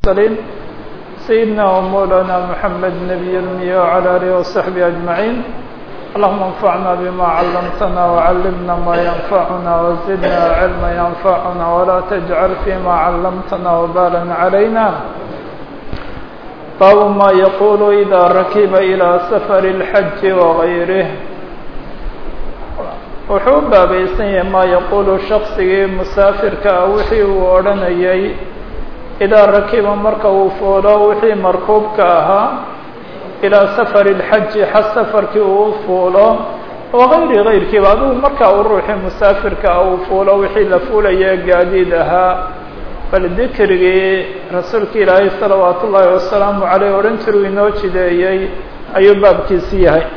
المرسلين سيدنا ومولانا محمد نبي المياه وعلى آله وصحبه أجمعين اللهم انفعنا بما علمتنا وعلمنا ما ينفعنا وزدنا علما ينفعنا ولا تجعل فيما علمتنا وبالا علينا باب ما يقول إذا ركب إلى سفر الحج وغيره wuxuu u baabaysan yahay maa yaquulu shaksigii musaafirka ah wixii uu odhanayay idaa rakiba marka uu fuulo wixii markuubka ahaa ilaa safari lxaji xas safarkii uu fuulo wagayri gayrkiiba adigu marka uu ruuxii musaafirka ah uu fuulo wixii la fuulaya gaadiid ahaa bal dikrigii rasuulka ilaahay salawaatu ullaahi wasalaamu caleyh odhan jiruu inoo jideeyey ayuu baabkiisi yahay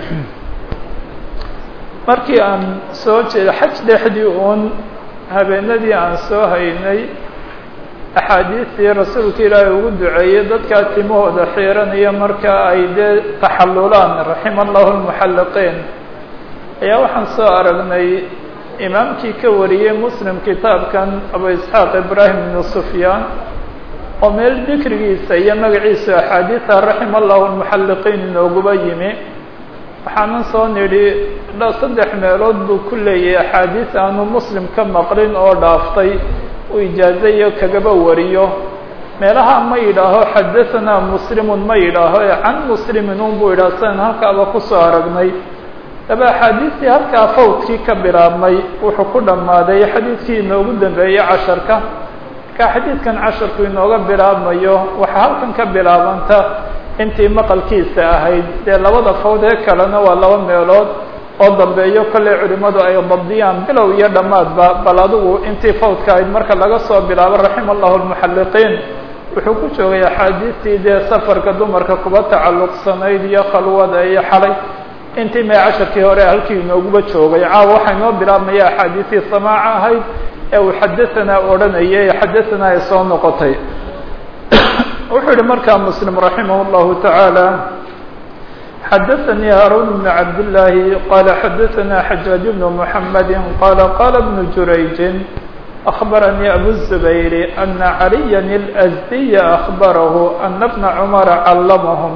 markii aan soo jeedo xaj dhexdii uun habeenadii aan soo haynay axaadiistii rasuulka ilaahay ugu duceeyey dadkaa timahooda xiiranaya marka ay dee taxallulaan raxima allahu lmuxalliqiin ayaa waxaan soo aragnay imaamkii ka wariyey muslim kitaabkan abu isxaaq ibraahim ibnu sufyaan oo meel dikrigiisa iyo magaciisa axaadiisa raxima allahu lmuxalliqiin inooguba yimi waxaanan soo nidhi saddex meelood buu ku leeyahay axaadiis aanu muslim ka maqlin oo dhaaftay uu ijaazayo kagaba wariyo meelaha ma yidhaaho xadahanaa muslimun ma yidhaaho ee can muslimin un buu yidhaha sidan halkaaba kusoo aragnay daba axaadiistii halkaa fawdkii ka bilaabmay wuxuu ku dhammaaday xadiidkii inoogu dambeeyey casharka markaa xadiidkan casharku inooga bilaabmayo waxaa halkan ka bilaabanta intii maqalkiisa ahayd dee labada fawd ee kalena waa laba meelood oo dambeeyo kolley culimmadu ay dabdiyaan bilow iyo dhammaadba bal adigu intii fawdka ahayd marka laga soo bilaabo raxima allahu lmuxalliqiin wuxuu ku joogay axaadiistii dee safarka dumarka kuba tacalluqsanayd iyo khalwada iyo xalay intii mee casharkii hore halkii inooguba joogay caawa waxaa inoo bilaabmaya axaadiistii samaaca ahayd ee uu xadahanaa odhanayay ee xadahanaa ay soo noqotay wuxuu yihi markaa mslim raximah اllahu taعaalى xadaثanii haarun bn cabdالlaahi qala xadaثana xajaaج bn mحamedi qala qala bn jurayji أخbaranii abu الزubayr ana عaliya الأsdiya أخbarahu ana bna cmara callamahum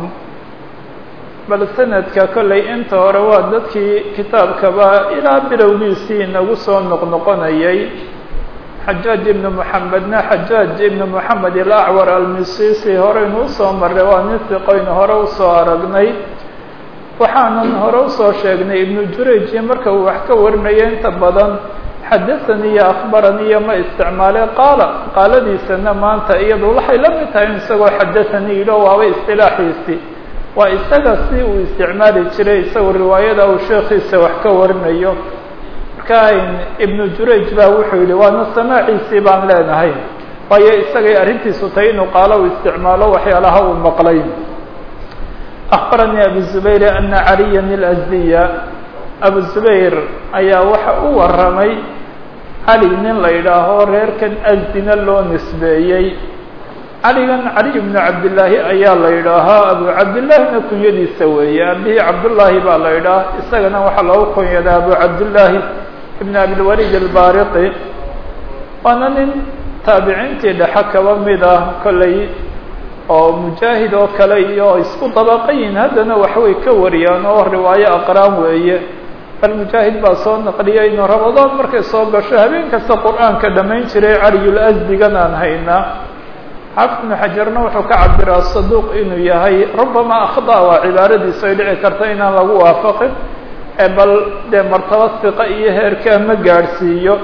bal sanadka kollay inta hore waa dadkii kitaabkaba ilaa bilowgiisii inagu soo noqnoqonayay xajaaj ibnu moxamedna xajaaj ibnu moxamed ilacwar almisisi horeynu usoo marray waa nin siqoynu hore usoo aragnay waxaanan hore usoo sheegnay ibnu jurayj marka uu wax ka warinaya inta badan xadathanii iyo akhbaranii iyo ma isticmaalee qaala qaaladiisana maanta iyadu waxay la mid tahay isagoo xadathanii yidho waaba istilaaxiisi waa isaga si uu isticmaali jiray isagoo riwaayada uu sheekhiisa wax ka warinayo marka ibnu jurayj baa wuxuu yihi waana samaaciisii baan leenahay waayo isagay arrintiisu tahay inuu qaalo u isticmaalo waxyaalaha uu maqlay akbaranii abu zubayr ana caliya اlasdiya abu zubayr ayaa waxa u waramay cali nin la yidhaaho reerkan asdina loo nisbeeyey caligan caliy bnu cabdillaahi ayaa la yidhaahaa abu cabdillaahina kunyadiisa weeye abihii cabdullaahi baa la yidhaah isagana waxaa loogu kunyadaa abu cabdillaahi ibn abilwalid albaariqi waana nin taabiciintii dhexe kaba mid ah kolley oo mujaahid oo kale iyo isku dabaqayin haddana waxbay ka wariyaan oo riwaayo aqraan weeye bal mujaahid baa soo naqliyay inuu ramadaan markay soo gasho habeen kasta qur-aanka dhammayn jiray caliyul asdigan aan haynaa xaafid ibnu xajarna wuxuu ka cabiraa saduuq inuu yahay rubama akhda waa cibaaradiisu ay dhici karta inaan lagu waafaqin bal dee martaba siqa iyo heerkaa ma gaadhsiiyo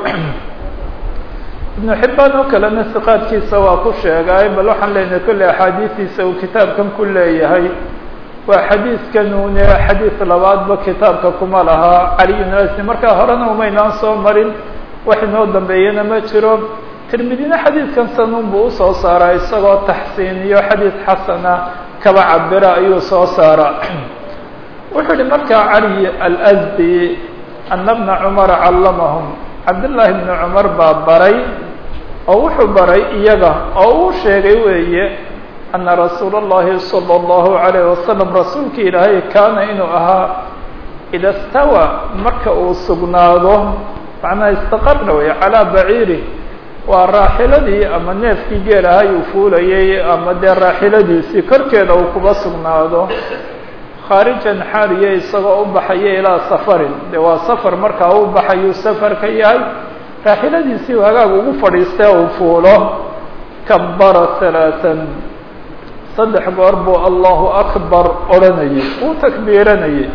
ibnu xibbaan oo kalena siqaadkiisa waa ku sheegay bal waxaan leenahay kolley axaadiistiisa uu kitaabkan ku leeyahay waa xadiidkan une xadiid labaadba kitaabka kuma lahaa caliyun asni markaa horena umaynaan soo marin wax inoo dambeeyana ma jiro tirmidina xadiidkan sanun buu usoo saaraa isagoo taxsiiniyo xadiid xasana kaba cabira ayuu soo saaraa wuxuu yihi markaa cali alasdi ana bna cumara callamahum cabdullaahi bni cumar baa baray oo wuxuu baray iyaga oo uu sheegay weeye ana rasuula اllahi salى اllahu عalayh wasalam rasuulki ilaahay kaana inuu ahaa ida stawa marka uu sugnaado macnaha istaqarna wey calaa baciiri waa raaxiladii ama neefkii geel ahay uu fuulayay ama dee raaxiladiisii korkeeda uu kuba sugnaado khaarijan xaaliya isagoo u baxaya ilaa safarin dee waa safar markaa u baxayuu safarka yahay raaxiladiisii u hagaag ugu fadhiistee uu fuulo kabara halaatan saddex goor buu allahu akbar odhanayay uu takbiiranayay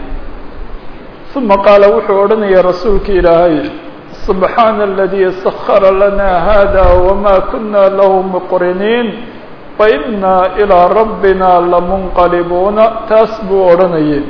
uma qaala wuxuu odhanayay rasuulka ilaahay subxaana aladii sakara lana hada wama kuna lahu muqriniin waina ilىa rabbina lamunqalibuuna taas buu odhanayay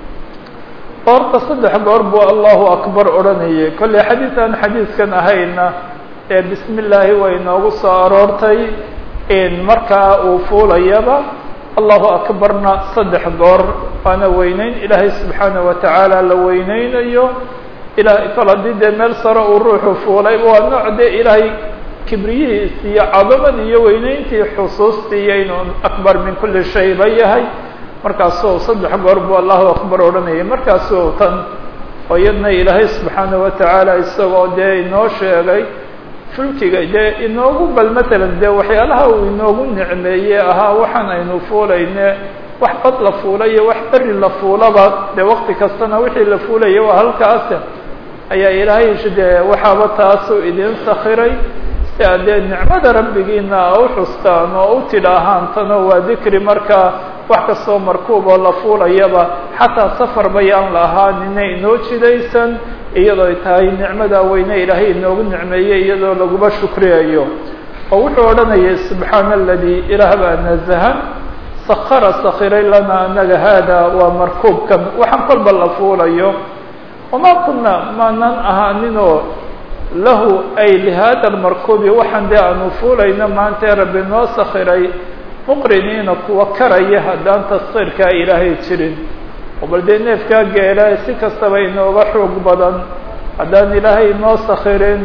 horta saddex goor buu allahu akbar odhanayay kollay xadiis aan xadiiskan ahayna ee bismi illaahi way noogu soo aroortay in markaa uu fuulayaba allahu akbarna saddex goor waana weyneyn ilaahay subxaana wa tacaala la weyneynayo ilahay kol haddii dee meel sare uu ruuxu fuulay waa nooc dee ilaahay kibriyihiisi iyo cadamadii iyo weyneyntii xusuustii iyo inuu akbar min kuli shayba yahay markaasuu saddex goor buu allahu akbar odhanayay markaasuu tan oo iyadna ilaahay subxaana wa tacaala isagoo dee inoo sheegay fulkiga dee inoogu bal matalan dee waxyaalaha uu inoogu nicmeeyey ahaa waxaan aynu fuulayne wax bad la fuula iyo wax beri la fuulaba dee wakti kastana wixii la fuulaya waa halkaase ayaa ilaahay dee waxaaba taasuu idin sakiray si aad dee nicmada rabbigiina a u xustaan oo u tidhaahaan tano waa dikri markaa wax kastoo markuub oo la fuulayaba xataa safar bayaan la ahaanina inoo jidaysan iyadoo ay tahay nicmada weyne ilaahay inoogu nicmeeyey iyadoo laguba shukriyayo oo wuxuu odhanayay subxaana aladii ilaah baa nazahan sakara sakiray lana anaga haada waa markuubkan waxaan kolba la fuulayo wamaa kuna maanan ahaaninoo lahu ay lihada lmarkuubi waxaan dee aanu fuulayno maantee rabbi noo sakiray muqriniina kuwa karaya haddaan taskiirkaa ilaahay jirin oo bal dee neefkaa geela si kastaba inooga xoog badan haddaan ilaahay noo sakirin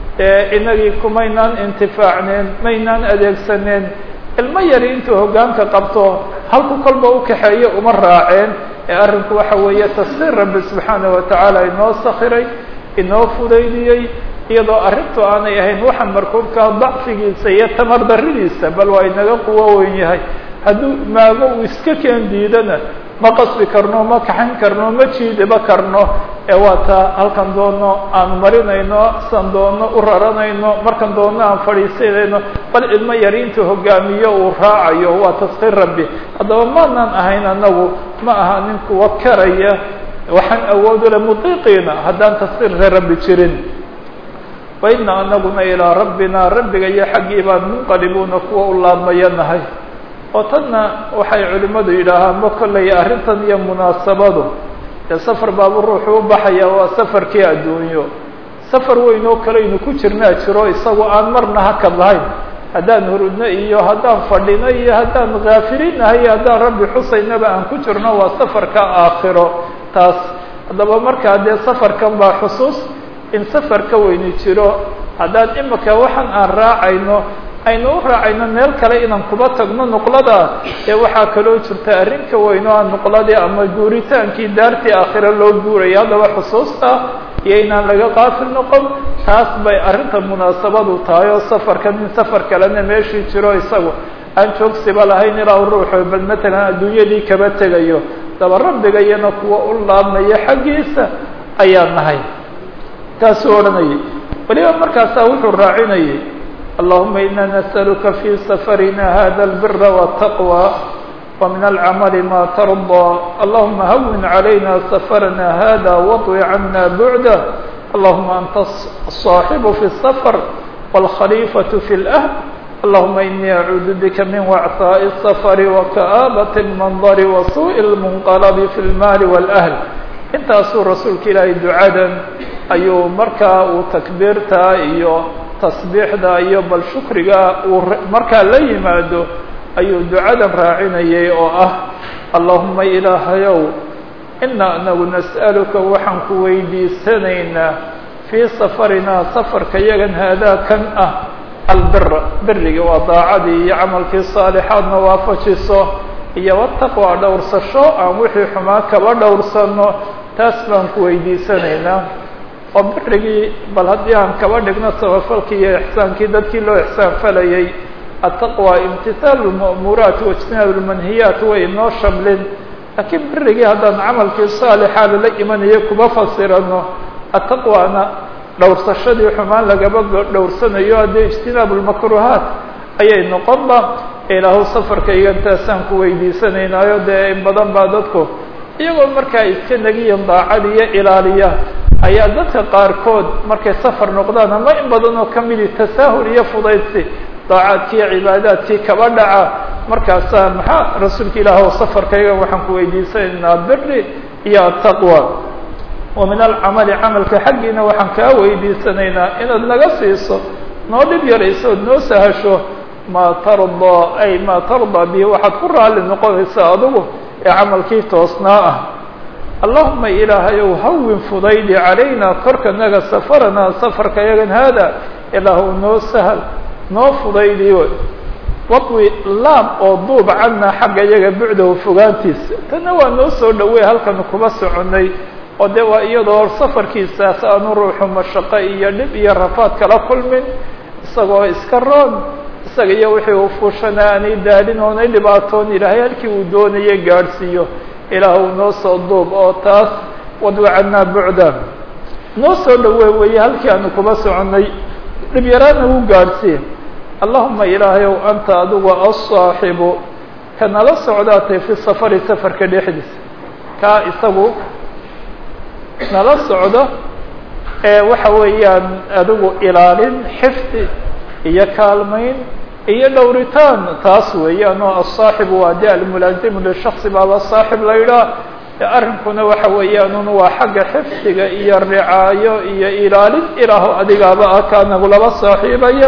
ee inagii kumaynaan intifaacneen maynaan adeegsaneen ilmo yari intuu hoggaanka qabto halku kolba u kaxeeyo uma raaceen ee arrinku waxa weeye taskiir rabbi subxaana wa tacaala inoo sakiray inoo fudaydiyey iyadoo arrintu aanay ahayn waxa markuubkaa dacfigiisa iyo tamar daridiisa bal waa inaga quwo weyn yahay hadduu maago uu iska keen diidana ma qasbi karno ma kaxayn karno ma jiidiba karno ee waa taa halkan doono aan marinayno san doono u raranayno markan doono aan fadhiisanayno bal ilmo yari intuu hogaamiyo uu raacayo waa taskiir rabbi haddaba maanaan ahayn anagu ma aha nin kuwa karaya waxaan awood ule mudiiqiina haddaan taskiirka rabbi jirin waina anaguna ilaa rabbina rabbiga iyo xaggii baan munqalibuuna kuwa u laabmayanahay oo tanna waxay culimmadu yidhaahaan ma kollay arrintan iyo munaasabadu dee safar baabu ruuxu u baxaya waa safarkii adduunyo safar weyn oo kaleynu ku jirnaa jiro isagu aan marna hakad lahayn haddaan hurudno iyo haddaan fadhino iyo haddaan kaafilinahay iyo haddaan rabbi xusaynaba aan ku jirno waa safarka aakhiro taas haddaba markaa dee safarkan baa xusuus in safar ka weyni jiro haddaan imika waxaan aan raacayno aynu u raacayno meel kale inaan kuba tagno nuqlada ee waxaa kaloo jirta arrin ka weyn oo aan nuqladii ama guuritaankii daartii aakhira loo guuraya haddaba xusuusta iyo inaan laga qaafil noqon taas bay arrinta munaasabadu tahay oo safarkan in safar kalena meeshii jiro isagu aan joogsiba lahayn ilaa u ruuxo bal matalan adduunyadii kaba tegayo daba rabbiga iyana kuwa u laabmaya xaggiisa ayaan nahay taasuu odhanayay weliba markaasaa wuxuu raacinayay allahuma ina nas'aluka fi safarina hada albira wالtaqwى وmin alcamali ma tarضى allahuma hawin عalayna safarna hada waطwi cana buعda allahuma anta الصaaxibu fi الsafr wاlkhalifaة fi اlأhl allahuma inii acuudu bika min wacثaaءi الsafr waka'aabaة الmanظr wasuء الmunqalb fi اlmaali wاlأhl intaasuu rasuulka ilaahay ducadan ayuu markaa uu takbiirta iyo tasbiixda iyo bal shukriga uu markaa la yimaado ayuu ducadan raacinayay oo ah allahuma ilaahayow ina anagu nas'aluka waxaan ku weydiisanaynaa fii safarinaa safarka yagan haadaa kan ah albira beriga waa daacadii iyo camalkii saalixaadna waafajiso iyo wataqwa dhowrsasho aan wixii xumaa kaba dhowrsano taas baan ku weydiisanaynaa oo birigii bal haddii aan kaba dhigno sabafalkii iyo ixsaankii dadkii loo ixsaan falayay ataqwa imtihaalu lma'muuraat waijtinaabu lmanhiyaat way inoo shamlin laakiin birigii haddaan camalkii saalixa lala imanayo kuma fasirano ataqwana dhowrsashadii xumaan lagaba dhowrsanayo haddii ijtinaabu lmakruhaat ayay noqonba ilaahu safarka igantaasaan ku weydiisanaynaayo dee in badan baa dadku iyagoo markaa iska negiyan daacad iyo ilaaliya ayaa dadka qaarkood markay safar noqdaan ama in badan oo kamidi tasaahul iyo fudaydsi daacaadkii iyo cibaadaadkii kaba dhaca markaasaa maxaa rasuulka ilaah o safarkayga waxaan ku weydiisanaynaa biri iyo ataqwa wa min alcamali camalka xaggiina waxaan kaa weydiisanaynaa inaad naga siiso noo dhib yarayso ood noo sahasho maa tardaa ay maa tardaa bihi waxaad ku raalli noqonaysaa adigu ee camalkii toosnaa ah allahuma ilaahayow hawin fudaydi calayna korka naga safaranaa safarka yagan haada ilaahu noo sahal noo fudaydi wadwi laab oo duub cana xagga iyaga bucdahu fogaantiisa tanna waa noo soo dhawey halkanu kuba soconay oo de waa iyadoo safarkiisaas aanu ruuxu mashaqo iyo dhib iyo rafaad kala kulmin isagoo iska roon isaga iyo wixii uu fuushana aanay daalin oonay dhibaatoon ilaahay halkii uu doonaya gaadhsiiyo ilaahu noo soo duub oo taas wadwi canaa bucda noo soo dhawe weeye halkii aanu kuba soconay dhib yaraana uu gaadhsiiye allahuma ilaahayow anta adigu asaaxibu ka nala socdaatay fi safari safarka dhexdiisa kaa isagu nala socdo ee waxa weeyaan adigu ilaalin xifdi iyo kaalmayn iyo dhowritaan taas weeyaan oo asaaxibu waa de almulaazimu lishaksi baaba saaxib la yidhaah arrinkuna waxa weeyaan un waa xagga xifdiga iyo ricaayo iyo ilaalin ilaaho adigaaba ah kaa nagulaba saaxiibaya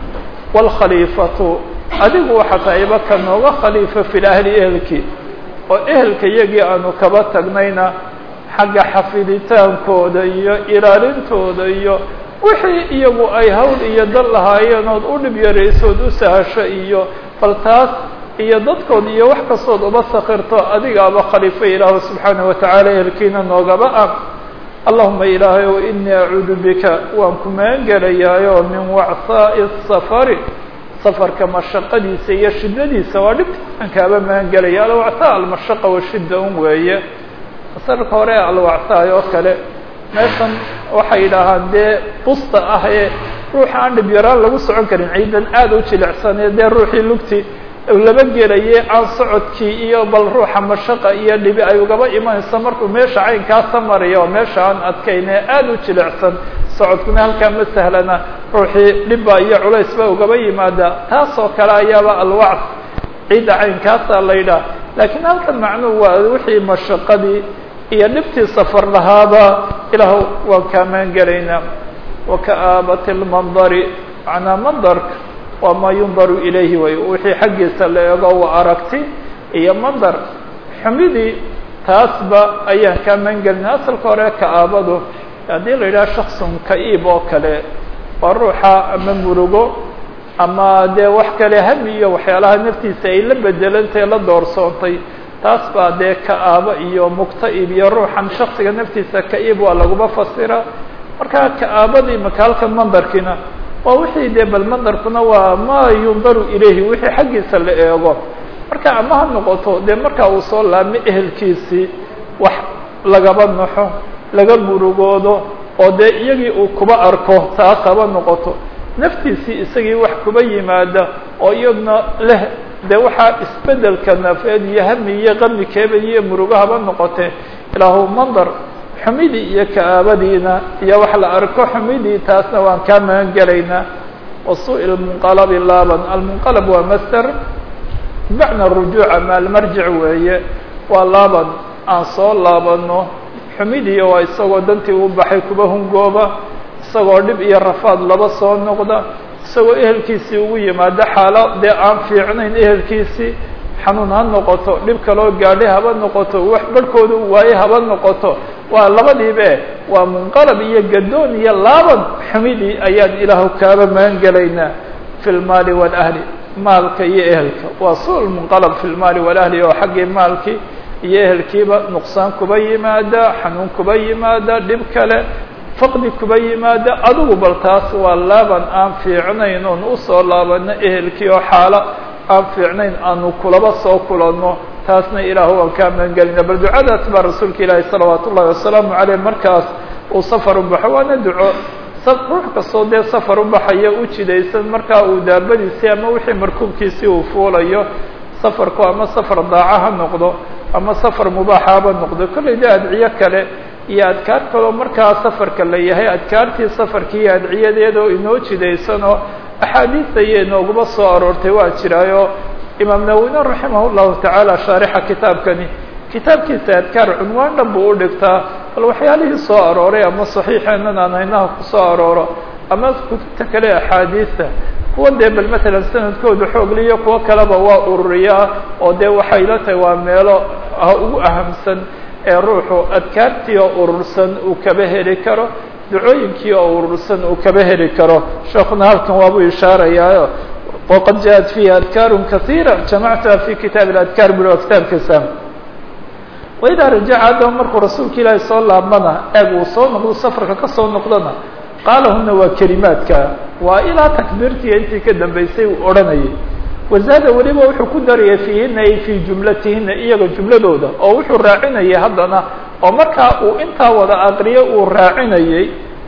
wاlkhaliifatu adigu waxa tahayba ka nooga khaliifa fi lahli ehelkii oo ehelka iyagii aanu kaba tagnayna xagga xafiditaankooda iyo ilaalintooda iyo wixii iyagu ay hawl iyo dal lahaayeen ood u dhib yaraysood u sahasho iyo bal taas iyo dadkood iyo wax kastood uba sakirto adigaaba khaliifo ilaahu subxaanaه watacaala ehelkiina noogaba ah allahuma ilaahay o inii acuudu bika waan ku maangelayaayoo min wacthaaءi الsafari safarka mashaqadiisa iyo shidadiisa waa dhibta aan kaaba maangelaya alwacthaa almashaqa washida un weeye masalka hore alwacthaay oo kale meeshan waxay yidhaahaan dee busta ah ee ruuxa aan dhib yaraan lagu socon karin ciidan aada u jilicsanee dee ruuxii lugti laba gelaye aan socodkii iyo bal ruuxa mashaqa iyo dhibi ay ugaba imanayso markuu meesha caynkaasa maraya oo meesha aan adkayne aada u jilicsan socodkuna halkaa ma sahlana ruuxii dhibba iyo culays ba ugaba yimaada taasoo kale ayaaba alwacd ciidda caynkaasa la yidhaah laakiin halkan macnuhu waa wixii mashaqadii iyo dhibtii safar lahaaba ilaah waan kaa maangelaynaa waka'aabati lmandari macnaa mandarka waa maa yundaru ilayhi way wixii xaggiisa la eego waa aragti iyo mandar xumidii taasba ayaan kaa maangelina asalka hore ka'aabadu haddii la yidhaha shaksun ka-iib oo kale waa ruuxa ama murugo ama dee wax kale hami iyo waxyaalaha naftiisa ay la bedelantay la doorsoontay taas baa dee ka-aabo iyo mugta-ib iyo ruuxan shaksiga naftiisa ka-iib waa laguma fasira marka ka-aabadii maka halkan mandarkiina waa wixii dee bal mandarkuna waa maa yundaru ilayhi wixii xaggiisa la eego marka ama ha noqoto dee markaa uu soo laabmo ehelkiisii wax lagaba naxo laga murugoodo oo dee iyagii uu kuba arko taas haba noqoto naftiisii isagii wax kuba yimaada oo iyadna leh dee waxaa isbedelka nafeed iyo hami iyo qami keeba iyo murugo haba noqotee ilaahu mandar xumidii iyo ka'aabadiina iyo wax la arko xumidii taasna waan kaa magan gelaynaa wasuء اmunqalabi laaban almunqalab waa master bimacna rujuuc ama almarjic weeye waa laaban aan soo laabano xumidii oo isagoo dantii u baxay kuba hungooba isagoo dhib iyo rafaad laba soo noqda isagoo ehelkiisii ugu yimaado xaalo dee aan fiicnayn ehelkiisii xanuun ha noqoto dhib kaloo gaadhay haba noqoto wax barhkooda u waaye haba noqoto waa labadiibe waa munqalab iyo gadoon iyo laaban xumidii ayaan ilaahu kaaba magan gelaynaa fi lmaali wاlahli maalka iyo ehelka waa su munqalab fi lmaali wاlahli oo xaggii maalkii iyo ehelkiiba nuqsaan kuba yimaada xanuun kuba yimaada dhib kale faqdi kuba yimaado adigu bal taas waa laaban aan fiicnayn oon usoo laabano ehelkii oo xaalo aan fiicnayn aanu kulaba soo kulanno taasna ilaahu waan kaa magangelina bal ducadaas baa rasuulka ilaahi salawaat ullahi wasalaamu caleyh markaas uu safar u baxo waana duco ruux kastoo dee safar u baxaya u jidaysan markaa uu daabadiisii ama wixii markuubkiisii uu fuulayo safarku ama safar daaca ha noqdo ama safar mubaaxaba noqdo kollay de adciyo kale iyo adkaar kaloo markaa safarka la yahay adkaartii safarkii iyo adciyadeeda oo inoo jidaysanoo axaadiista iyo inooguma soo aroortay waa jiraayo imaam nawine raximah llahu tacaala shaarixa kitaabkani kitaabkiisa adkaar cunwaan dhan buu u dhigtaa bal waxyaalihii soo arooray ama saxiixeenan aan haynaha kusoo arooro ama kutubta kale axaadiista kuwa dee bal matalan sanadkooda xoogliyo kuwo kaleba waa ururiyaa oo dee waxay la tahay waa meelo ugu ahamsan ee ruuxu adkaartii oo urursan uu kaba heli karo ducooyinkii oo urursan uu kaba heli karo sheekuna halkan waabuu ishaarayaayo waqad jaءat fiihi adkaaru kasiira jamactuha fi kitaab اadkaar buro kitaabkiisa waidaa rajaca haddaba markuu rasuulka ilaahi soo laabmana eeg uu soo noqdo safarka ka soo noqdona qaalahuna waa kelimaadka waa ilaa takbiirtiiyo intii ka dambeysay uu odhanayay wazaada weliba wuxuu ku daraya fiihina ay fii jumlatihina iyaga jumladooda oo wuxuu raacinayay haddana oo markaa uu intaa wada aqriyo uu raacinayay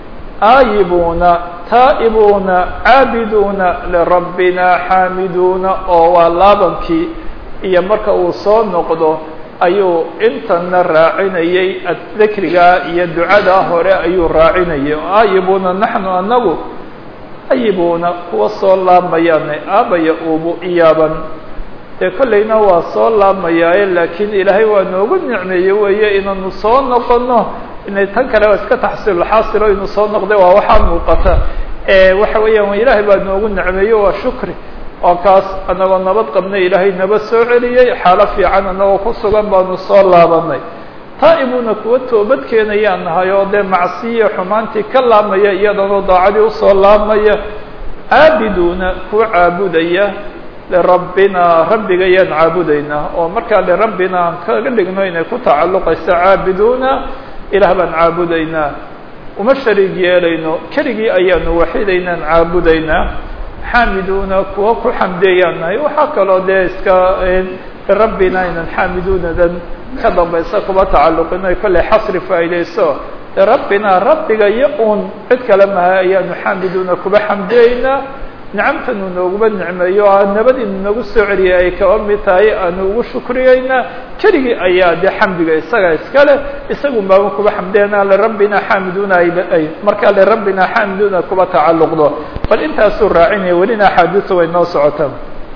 aayibuuna taa'ibuuna caabiduuna lirabbina xaamiduuna oo waa laabankii iyo marka uu soo noqdo ayuu intana raacinayay dikrigaa iyo ducadaa hore ayuu raacinayay aayibuuna naxnu anagu ayibuuna kuwa soo laabmayaane aabaya uubu iyaaban dee kollayna waa soo laabmayaaye laakiin ilaahay waa noogu nicmeeye weeye inaanu soo noqono inay tan kale waa iska taxsiilxaasilo inuu soo noqday waa waxaa muuqata waxa weeyaan ilaahay baa noogu nicmeeye waa shukri oo kaas anagoo nabad qabna ilaahay naba soo celiyey xaalo fiican anagoo ku sugan baanu soo laabanay taa'ibuna kuwa toobad keenayaan nahay oo dee macsiya xumaantii ka laabmaya iyadanoo daacadii usoo laabmaya caabiduuna kuwa caabudaya lirabbina rabbiga ayaan caabudaynaa oo markaa lirabbina aan kaga dhigno inay ku tacalluqayso caabiduuna ilaah baan caabudaynaa uma shariig yeelayno keligii ayaanu waxidaynaan caabudaynaa xaamiduuna kuwa ku xamdeeyaan nahay waxaa kaloo dee iska lirabbina inan xaamiduunadan ka dambaysa kuba tacalluqin ay kollay xasri faa'iidayso rabbina rabbiga iyo un cid kale maha ayaanu xaamiduuna kuba xamdeeynaa nicamtanu nooguba nicmeeyo o nabad inu nagu soo celiyay ay kaba mid tahay aanu ugu shukriyeynaa keligii ayaa dee xamdiga isaga iskale isagun baaba kuba xamdeynaa lirabbina xaamiduuna ay markaa lirabbina xaamiduuna kuba tacalluqdo bal intaasuu raacinaya welina axaadiisa way noo socotaa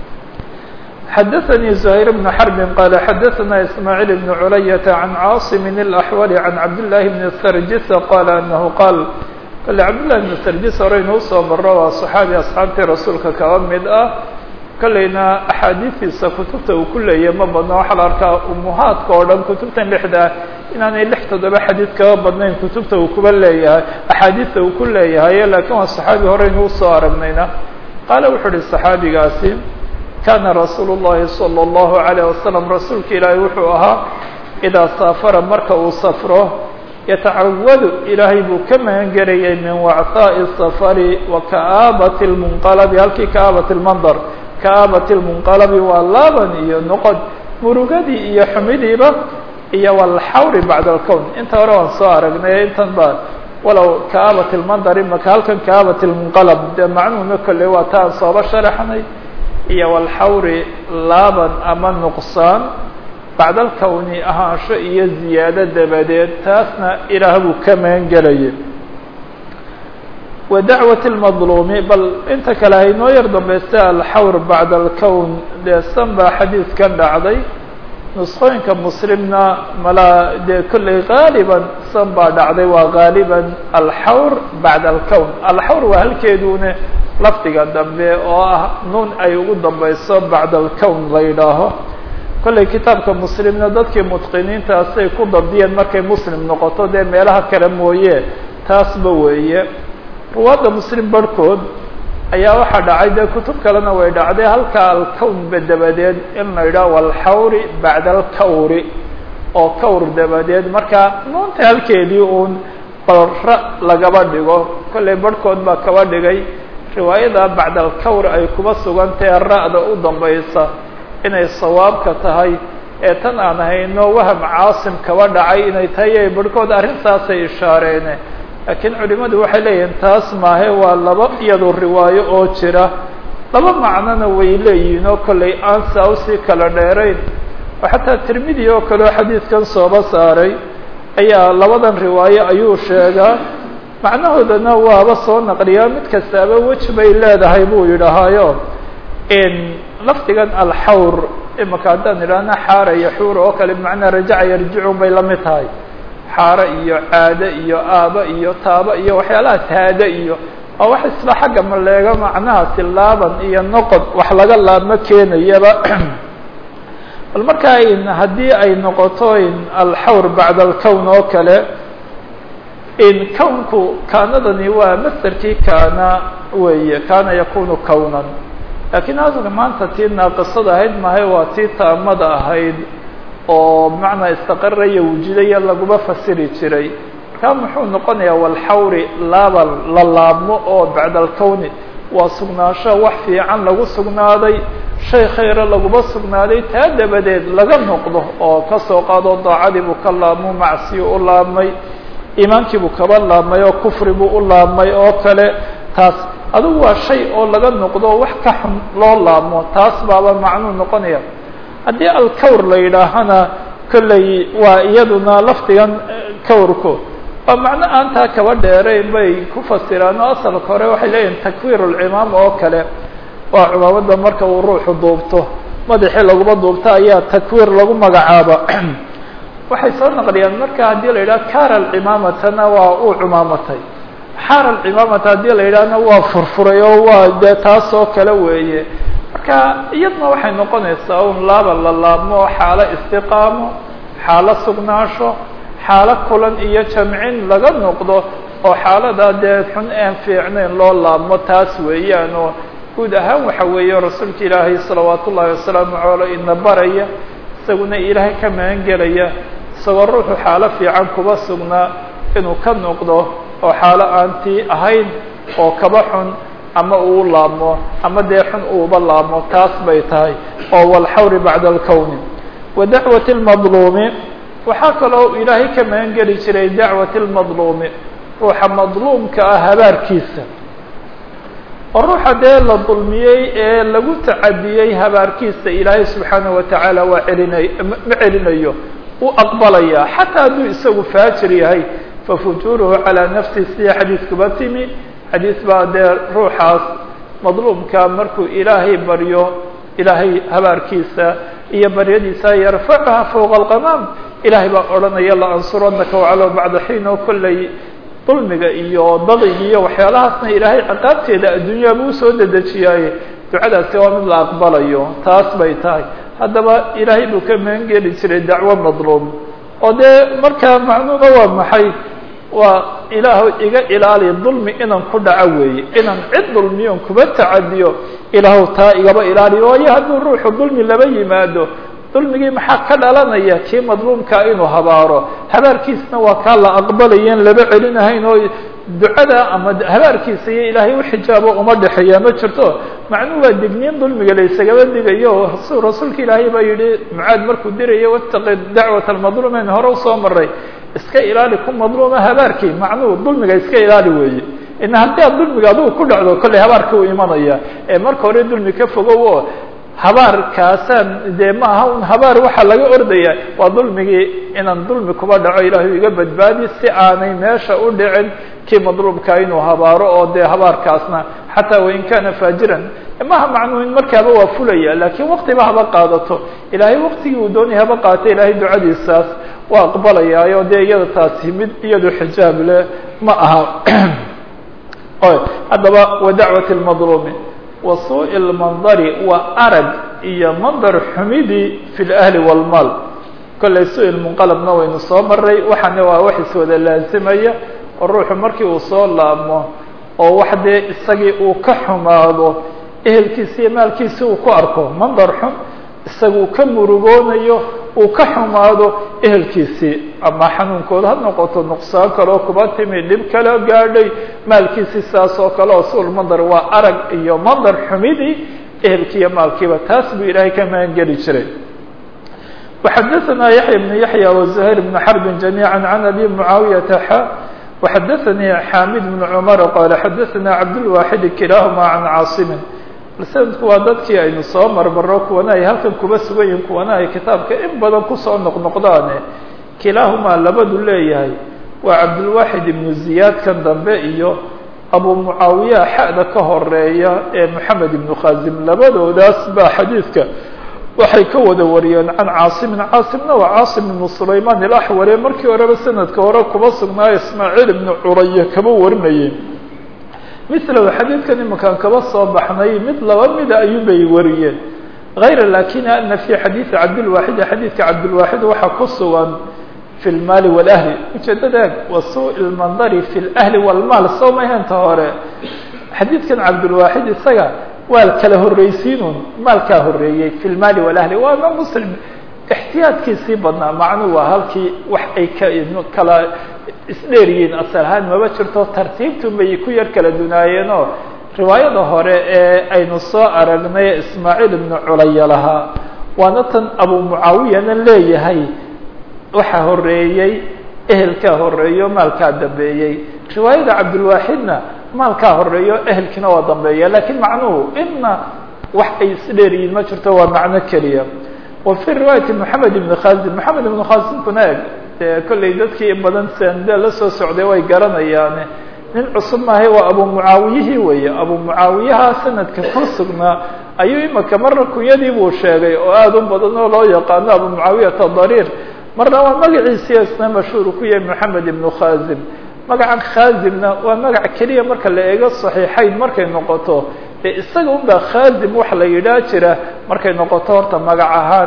xdثnي زهير بن حرب qال xdثna إسماعيل بن عlyة عن cاaصم الأحول عن cبداللahi بن سrجس qال أنه qاal kale cبداللahi بن سrجس horeynu usoo maro waa صحaabi أصxaabtii rasuulka kaba mid ah kolleyna أxaadiistiisa kutubta uu ku leeyahy ma badno waxaa la arkaa umuhaadka oo dhan kutubtan lixda inaanay lix toddoba xadiid kaba badnayn kutubta uu kuba leeyahay أxaadiista uu ku leeyahay lakin waa صحaabi horeynu usoo aragnayna qaala wuxuu uhi صحaabigaasi kana rasuul الlahi salى الlahu عalيه wasalam rasuulka ilaahay wuxuu ahaa idaa saafara marka uu safro yatacawadu ilaahay buu ka magan gelayay min wacثaaءi الsafari wa ka'aabati اlmunqalabi halkii ka'aabati اlmandar ka'aabati اlmunqalabi waa laaban iyo noqod murugadii iyo xumidiiba iyo walxawri bacda اlkown inta hore waan soo aragnay intan ba walow ka'aabati اlmandar imaka halkan ka'aabati اlmunqalab dee macnuhuna kolley waa ta aan sooba sharaxnay iyo walxawri laaban ama nuqsaan bacda alkowni ahaansho iyo ziyaado dabadeed taasna ilaah buu ka magan gelayay wa dacwati اlmadluumi bal inta kale haynoo yar dambaysta alxawr bacda alkown dee san baa xadiidkan dhacday nusqooyinka muslimna malaa dee kolley gaaliban san baa dhacday waa gaaliban alxawr bacda alkown alxawr waa halkeedune lafdiga dambe oo ah nuun ay ugu dambayso bacda alkown la yidhaaho kollay kitaabka muslimna dadkii mutqiniintaasay ku dabdiyeen markay muslim noqoto dee meelaha kale mooye taasba weeye ruwaadda muslim barhkood ayaa waxaa dhacay dee kutub kalena way dhacday halkaa alkownba dabadeed in la yidhaho walxawri bacda alkawri oo kawr dabadeed marka nuunta halkeedii uun bal ra lagaba dhigo kollay barhkood baa kaba dhigay riwaayada bacdalkawr ay kuba sugantahe ra'da u dambaysa inay sawaabka tahay ee tan aan hayno waham caasim kaba dhacay inay tahay ay barhkood arrintaasay ishaareene laakiin culimadu waxay leeyihiin taas maahe waa laba iyadu riwaayo oo jira laba macnona way leeyihiin oo kollay aan saa usii kala dheerayn oo xataa tirmidi oo kale oo xadiidkan sooba saaray ayaa labadan riwaayo ayuu sheegaa macnahoodana waaba soo naqliyaa mid kastaaba wej bay leedahay buu yidhahaayo lafdigan alxawr imaka haddaan idhaahna xaara iyo xuur oo kale bimacnaa rajaca yarjicun bay la mid tahay xaaro iyo caado iyo aaba iyo taaba iyo waxyaalahaas haada iyo waa wax isla xagga maleego macnahaasi laaban iyo noqod wax laga laabma keenayaba bal markaa in haddii ay noqoto in alxawr bacda alkown oo kale in kownku kaanadani waa masderkii kaana weeye kaana yakunu kownan laakiin hadalka maanta tii naaqisada ahayd mahay waa tii taamada ahayd oo bimacnaa istaqaraya wujudaya laguma fasiri jiray markaa muxuu noqonayaa walxawri laaba la laabmo oo bacda alkowni waa sugnaansho wax fiican lagu sugnaaday shay khayra laguma sugnaaday taa dabadeed laga noqdo oo kasoo qaado daacadii buu ka laabmo macsiyo u laabmay iimaankii buu kaba laabmay oo kufri buu u laabmay oo kale taas adugu waa shay oo laga noqdo wax ka xun loo laabmo taas baaba macnuu noqonaya haddii alkawr la yidhaahana kolley waa iyaduna lafdigan kawrku waa macno aan taa kaba dheerayn bay ku fasiraan oo asalka hore waxay leeyihin takwiir ulcimaam oo kale waa cumaamada marka uu ruuxu duubto madaxii laguma duubto ayaa takwiir lagu magacaaba waxay soo naqliyaan marka haddii la yidhaha kara alcimaamatana waa uu cumaamatay xaar alcimaamata haddii la yidhahna waa furfuray oo waa dee taas oo kale weeye marka iyadna waxay noqonaysaa un laaba la laabmo xaalo istiqaamo xaalo sugnaansho xaalo kulan iyo jamcin laga noqdo oo xaalada dee xun aan fiicnayn loo laabmo taas weeyaan oo guud ahaan waxa weeye rasuulka ilaahay salawaat ullahi wasalaamu caley ina baraya isaguna ilaahay ka magan gelaya isagoo ruuxu xaalo fiican kuba sugnaa inuu ka noqdo oo xaalo aan tii ahayn oo kaba xun ama uu laabmo ama dee xun uuba laabmo taas bay tahay oo walxawri bacda alkowni wa dacwati lmadluumi waxaa kaloo ilaahay ka magan geli jiray dacwati lmadluumi ruuxa madluumka ah habaarkiisa oo ruuxa dee la dulmiyey ee lagu tacadiyey habaarkiisa ilaahay subxaanaه watacaala waa celinay ma celinayo u aqbalaya xataa hadduu isagu faajir yahay fafujuuruhu calىa nafsi sida xadiiskuba timi xadiis baa dee ruuxaas madluumka markuu ilaahay baryo ilaahay habaarkiisa iyo baryadiisa yarfacuha fowqa alqamaam ilaahay baa odhanaya la ansuranaka wacalow bacda xiin oo kolley dulmiga iyo dadiga iyo waxyaalahaasna ilaahay ciqaabteeda adduunyaaba usoo dedejiyaaye ducadaasi waa mid la aqbalayo taas bay tahay haddaba ilaahay buu ka magan geli jiray dacwo madluum oo dee markaa macnuuna waa maxay waa ilaahu iga ilaali dulmi inaan ku dhaco weeye inaan cid dulmiyon kuba tacadiyo ilaahu taa igaba ilaaliyo waayo hadduu ruuxu dulmi laba yimaado dulmigii maxaa ka dhalanaya kii madluumkaa inuu habaaro habaarkiisna waa kaa la aqbalayen laba celinahayn oo ducada ama habaarkiisa iyo ilaahay uxijaabo uma dhexeeya ma jirto macnuu waa digniin dulmiga la isagaba digayo rasuulka ilaahay baa yihi mucaad markuu diraya wataqi dacwat almadluum en hore usoo maray iska ilaali ku madluuma habaarkii macnuhu dulmiga iska ilaali weeye ina haddii aad dulmiga adigu ku dhacdo kolley habaarkii u imanaya ee marka hore dulmi ka fogow oo habaarkaasaan dee ma aha un habaar waxaa laga ordaya waa dulmigii inaan dulmi kuba dhaco ilaahu iga badbaadi si aanay meesha u dhicin kii madluubkaa inuu habaaro oo dee habaarkaasna xataa wain kana faajiran maha macnuu in markaaba waa fulaya laakiin waktiba haba qaadato ilaahay waktigii uu doonaya haba qaata ilaahay ducadiisaas waa aqbalayaayo dee iyada taasi mid iyadu xijaab leh ma aha haddaba wa dacwati lmadluumi wa suuءi اlmandari waa arag iyo mandar xumidii fi اlahli wاlmaal kollay su-il munqalabna waynu soo maray waxaana waa wax iswada laasimaya oo ruuxu markii uu soo laabmo oo wax dee isagii uu ka xumaado ehelkiisi iyo maalkiisi uu ku arko mandar xun isaga uu ka murugoonayo uu ka xumaado ehelkiisii ama xanuunkooda ha noqoto nuqsaan kaleo kuba timi dhib kaleo gaadhay maalkiisii saas oo kale oo suul mandar waa arag iyo mandar xumidii ehelkii iyo maalkiiba taas buu ilaahay ka magangeli jiray وxadثna yaحyى بن yaحyى وزhayr بن xرb جamيعا عن أbي معaaوiyةa x وxadثnii xamid بن cmر qال xadثna cabdالواxid kilahma عan cاaصm sanadku waa dadkii aynu soo marmaro kuwana ay halkan kuba sugan yihin kuwana ay kitaabka in badan kusoo noqnoqdaane kilaahumaa labadu leeyahay waa cabdulwaxid ibnu ziyaad kan dambe iyo abu mucaawiya xa'da ka horeeya ee moxamed ibnu khazim labadoodaas baa xadiidka waxay ka wada wariyeen can caasimin caasimna waa caasim ibnu sulaymaan ilaxware markii horeba sanadka hore kuba sugnaayo ismaaciil ibnu curaya kaba warinayeen milahu xadiidkan imankaan kaba soo baxnay mid laba mida ayuunbay wariyeen hayra lakin ana fi xadiidi cabdilwaaxidi xadiidka cabdilwaaxid waxaa ku sugan fi lmaali walahli ujeedadeeg wa suu lmandari fi lahli walmaal soo mahenta hore xadiidkan cabdilwaaxid isaga waa kala horreysiinun maalkaa horeeyey fi lmaali walahli waa ma muslim ixtiyaadkiisii badnaa macnuu waa halkii wax ay kala isdheeryihiin asal ahaan maba jirto tartiibtun bay ku yar kala dunaayeenoo riwaayada hore ee aynu soo aragnay ismaaciil ibnu culaya lahaa waana tan abu mucaawiyana leeyahay waxaa horeeyey ehelkaa horeeyo maalkaa dambeeyey riwaayada cabdilwaaxidna maalkaa horeeyo ehelkiina waa dambeeya lakiin macnuhu ina wax ay isdheeryihiin ma jirto waa macno keliya wa fi riwaayati moxamed ibn khazim moxamed ibnu khazimkuna eg de kollay dadkii badan sande la soo socday way garanayaane nin cusub maahay waa abu mucaawiyihii weeye abu mucaawiyaha sanadka ku sugnaa ayuu imaka marna kunyadii buu sheegay oo aada u badan oo loo yaqaano abu mucaawiyata dariir marna waa magaciisii isna mashhuur ku yahay moxamed ibnu khazim magacan khazimna waa magac keliya marka la eego saxiixayn markay noqoto dee isaga un baa khazim waxa la yidhaah jira markay noqoto horta magac ahaan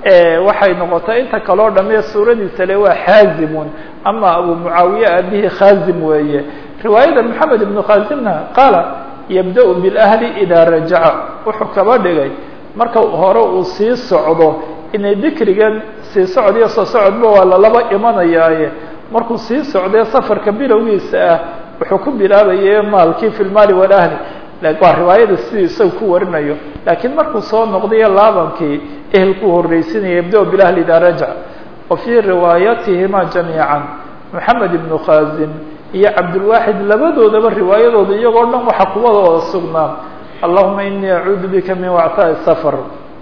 waxay noqotay inta kaloo dhame suuradiisa le waa xaazimun ama abu mucaawiye aabihii khazim weeye riwaayada moxamed ibnu khazimna qaala yabda-u bilahli idaa rajaca wuxuu kaba dhigay marka hore uu sii socdo inay dikrigan sii socod iyo soo socodba waa lalaba imanayaaye markuu sii socdee safarka bilowgiisa ah wuxuu ku bilaabaye maalkii fi lmaali walahli waa riwaayada sidii isaga ku warinayo laakiin markuu soo noqdayo laabankii ehelkuu horreysinaya yabda bilahli idaa rajac wa fii riwaayatihima jamiican moxamed ibnu khazim iyo cabdilwaaxid labadoodaba riwaayadooda iyagoo dhan waxaa kuwadooda sugnaa allahuma inii acuudu bika min wactaai safar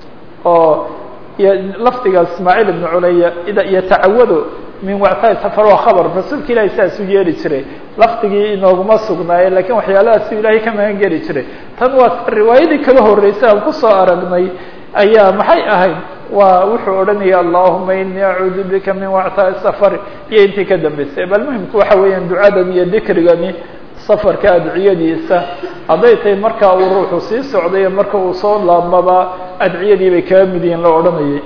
oo lafdiga ismaaciil ibnu culaya yatacawado min wactaai safar waa khabar rasuulka ilahi saas u yeeli jiray lafdigii inooguma sugnaaye lakin waxyaalahaas ilaahay ka magan geli jiray tan waa riwaayadii kaba horreysay aan kusoo aragnay ayaa maxay ahayd waa wuxuu odhanaya allahuma inii acuudu bika min wactaai safar iyo intii ka dambeysay bal muhimku waxa weeyaan ducadan iyo dikrigani safarka adciyadiisa hadday tahay markaa uu ruuxu sii socday marka uu soo laabmaba adciyadii bay kaga mid yihiin la odhanayay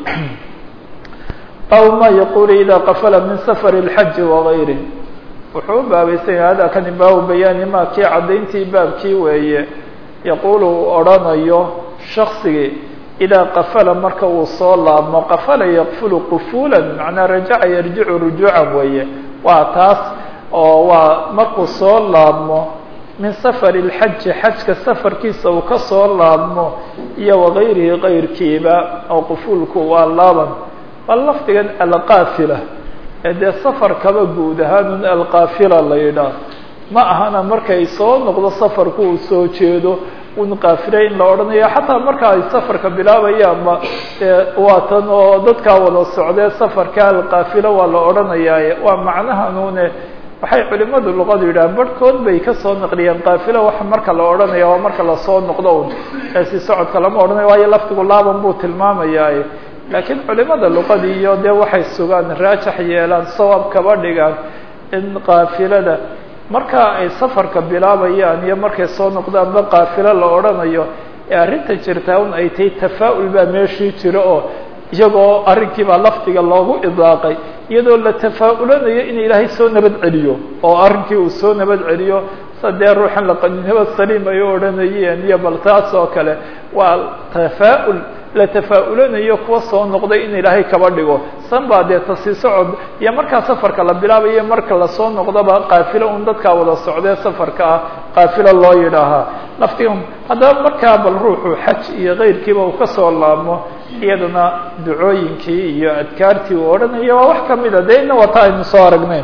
aw ma yaqulu ida qafala min safar اlxaji wagayri wuxuu u baabaysan yahay hada kani baabu bayaani ma kii caddayntii baabkii weeye yaquulu uu odhanayo shaksigii idaa qafala marka uu soo laabmo qafala yaqfulu qufulan macnaa rajaca yarjicu rujuucan weeye waa taas oo waa markuu soo laabmo min safar اlxaji xajka safarkiisa uu ka soo laabmo iyo wagayrihi kayrkiiba oo qufuulku waa laaban bal lafdigan alqaafila ee dee safarkaba guud ahaanun alqaafila la yidhaah ma ahana markay soo noqdo safarku uu soo jeedo un qaafile in la odhanayo xataa marka ay safarka bilaabayaanba waa tan oo dadkaa wada socdee safarka alqaafila waa la odhanayaaye waa macnahanune waxay culimadu luqadu yidhahaan barhkood bay kasoo naqliyeen qaafila waxa marka la odhanaya waa marka lasoo noqdo un ee si socodka lama odhanayo waayo laftigu laaban buu tilmaamayaaye laakiin culimada luqadii iyo dee waxay sugaan raajax yeelaan sawaab kaba dhigaan in qaafilada marka ay safarka bilaabayaan iyo markay soo noqdaanba qaafilo la odhanayo ee arrinta jirtaa un ay tahay tafaa'ul baa meeshii jiro oo iyagoo arrinkiibaa lafdiga loogu idaaqay iyadoo la tafaa'ulanayo in ilaahay soo nabad celiyo oo arrinkii uu soo nabad celiyo sadee ruuxan laqaninabad saliim ay u odhanayeen iyo bal taas oo kale waa tafaa'ul la tafaa-ulanayo kuwa soo noqday in ilaahay kaba dhigo san baa dee tasii socod iyo markaa safarka la bilaabayo marka lasoo noqdoba qaafilo un dadkaa wada socdee safarka ah qaafilo loo yidhaahaa laftiga haddaba markaa bal ruuxu xaj iyo keyrkiiba uu kasoo laabmo iyadana ducooyinkii iyo adkaartii uu odhanaya waa wax kamida dee ina wata aynu soo aragnayn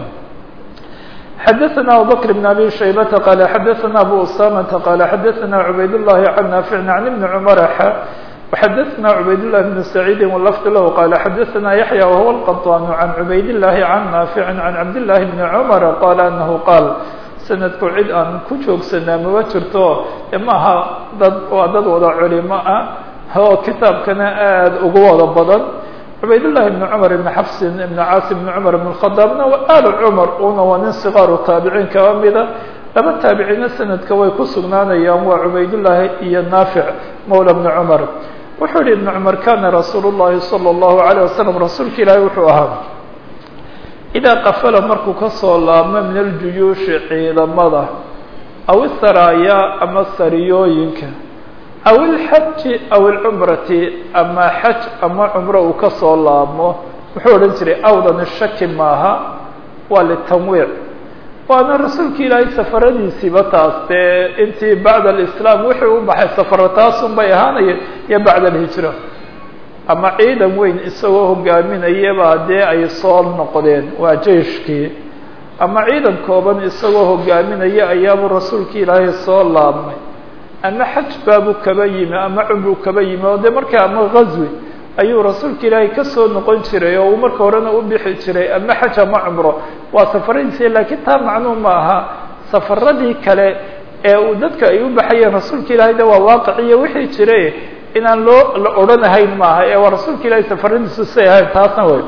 xdثna abubكر بن abي شhaybة qال xdثna abu usامة qال xdثna عubayd اللhi عن ناaفع عن بن cمر وxdثna عubayd اللh بن سعيid واللفظ lh qال xdثna يحيى وهو القطان عن عubayd اللhi عن ناaفع عن cabd اللhi بن cمر qال أنه qاal sanadku cid aan ku joogsanaa maba jirto maaha dad waa dad wada culimo ah oo kitaabkana aad ugu wada badan cubayd llahi bn cumar ibn xafsin ibn caasim ibn cumar ibn khadaabna alu cumar una waa nin sikaaru taabiciin kaba mida laba taabiciina sanadka way ku sugnaanayaan waa cubaydullaahi iyo naafic mawla bni cumar wuxuu yihi ibn cumar kana rasuulu llahi salى اllahu alayه wasalam rasuulka ilaahi wuxuu ahaa idaa qafala markuu kasoo laabmo min aljuyuushi ciidamada aw isaraaya ama sariyooyinka aw ilxaji aw ilcumrati ama xaj ama cumro uu kasoo laabmo wuxuu odhan jiray awdani shaki maaha waa litanwiic waana rasuulka ilaahay safaradiisiiba taas dee intii bacda alislaam wixii u baxay safaro taasun bay ahaanayeen iyo bacda alhijra ama ciidan weyn isagoo hogaaminayaba dee ay soo noqdeen waa jeiskii ama ciidan kooban isagoo hogaaminaya ayaabuu rasuulka ilaahay soo laabmay ama xaj baabuu kaba yimi ama cumruu kaba yimi oo de markaa ama ghazwi ayuu rasuulka ilaahay kasoo noqon jiray oo uu marka horena u bixi jiray ama xaj ama cumro waa safaradiisi laakiin taa macnuu ma aha safaradii kale ee uu dadka ay u baxayeen rasuulka ilaahay de waa waaqiciyo wixii jira inaan loo la odhanahayn maaha ee waa rasuulka ilaahay safaradiisu say ahayn taasna wey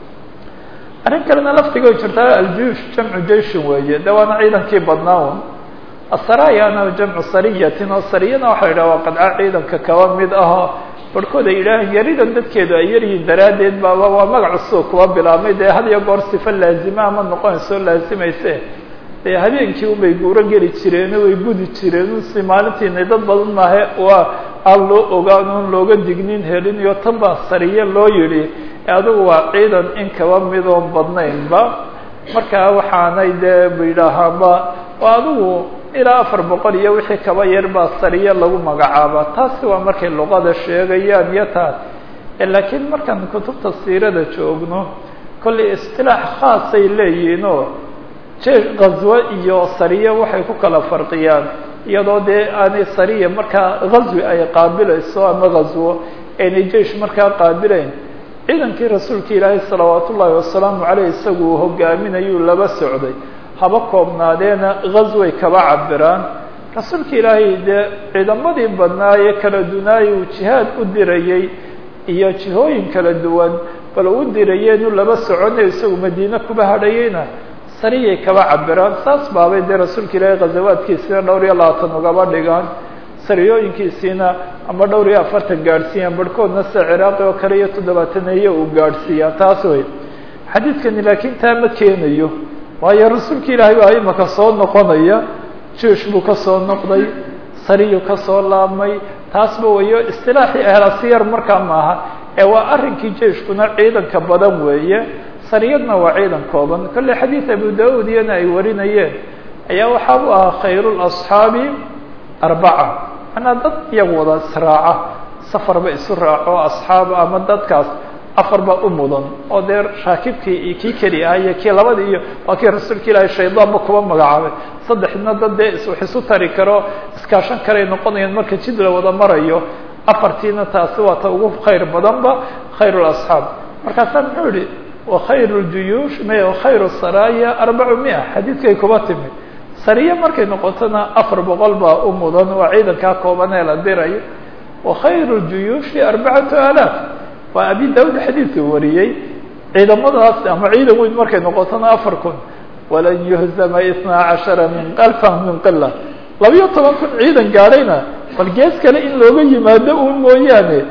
arrin kalena laftigo jirtaa aljuush jamcu jayshin weeye de waana ciidankii badnaa un asarayana jamcu sariyatin oo sariyana waxa la yidhaha waa qadca ciidanka kaba mid ahoo barhkood ay yidhaahaan yaridan dadkeedu ay yaryihin daraaddeed baaba waa magac cusub kuwa bilaabmay dee had iyo goor sifa laazima ama noqonayso laazimayse dee habeenkii unbay guuro geli jireen way budi jireen si maalintiina dad badan maahe waa aan loo ogaan oon looga dignin helin iyo tan baa sariye loo yidhi adigu waa ciidan in kaba midoon badnaynba markaa waxaanay dee yidhaahaanba waa adigu ilaa afar boqol iyo wixii kaba yar baa sariye lagu magacaaba taasi waa markay luqada sheegayaan iyo taas laakiin markaan kutubta siirada joogno kollay istilaax khaasay leeyihiin oo je ghazwo iyo sariye waxay ku kala farqiyaan iyadoo dee aanay sariya markaa ghazwi ay qaabilayso ama ghazwo aynay jeish markaa qaabilayn ciidankii rasuulka ilaahay salawaat ullaahi wasalaamu caleyh isagu uu hogaaminayuu laba socday haba koobnaadeena ghazway kaba cabiraan rasuulka ilaahay dee ciidamadii badnaaye kala dunaayay uu jihaad u dirayey iyo jihooyin kala duwan bal u dirayeenu laba soconayo isagu madiine kuba hadhayeyna sariyay kaba cabiraan saas baabay dee rasuulka ilaahay ghazawaadkiisina dhowr iyo labaatan ugaba dhigaan sariyooyinkiisiina ama dhowr iyo afartan gaadhsiiyaan barhkoodna sida ciraaqi oo kale iyo toddobaataneeye uu gaadhsiiyaa taas wey xadiidkani laakiin taa ma keenayo waayo rasuulka ilaahay baa imaka soo noqonaya juush buu ka soo noqday sariyu ka soo laabmay taasba wayo istilaaxii ahlasiyar markaa maaha ee waa arrinkii jeiskuna ciidanka badan weeye sariyadna waa ciidan kooban kolley xadiid abu da-uud iyana ay warinayeen ayaa waxaa u ahaa khayru lasxaabi arbaca manaa dad iyaga wada israaca safarba isu raaco asxaab ama dadkaas afar baa u mudan oo dee shaakibkii iyo kii keli ah iyo kii labadii iyo waa kii rasuulka ilaahay shaydaanba kuba magacaabay saddexna dad dee wax isu tari karo iskaashan karay noqonayaan marka jid la wada marayo afartiina taasi waa ta ugu khayr badanba khayr lasxaab markaasaa muxuu yihi wakhayr ljuyuush m khayr saraya arbacu mia xadiidkay kuba timi sariye markay noqotona afar boqol baa u mudan waa ciidankaa kooban ee la dirayo wakhayr ljuyuushi arbacatu alaaf waa abi daud xadiidka wariyey ciidamadaas ama ciidan weyn markay noqotona afar kun walan yuhzama itnaa cashara min alfan min qila labiyo toban kun ciidan gaadhayna bal gees kale in looga yimaado un mooyaane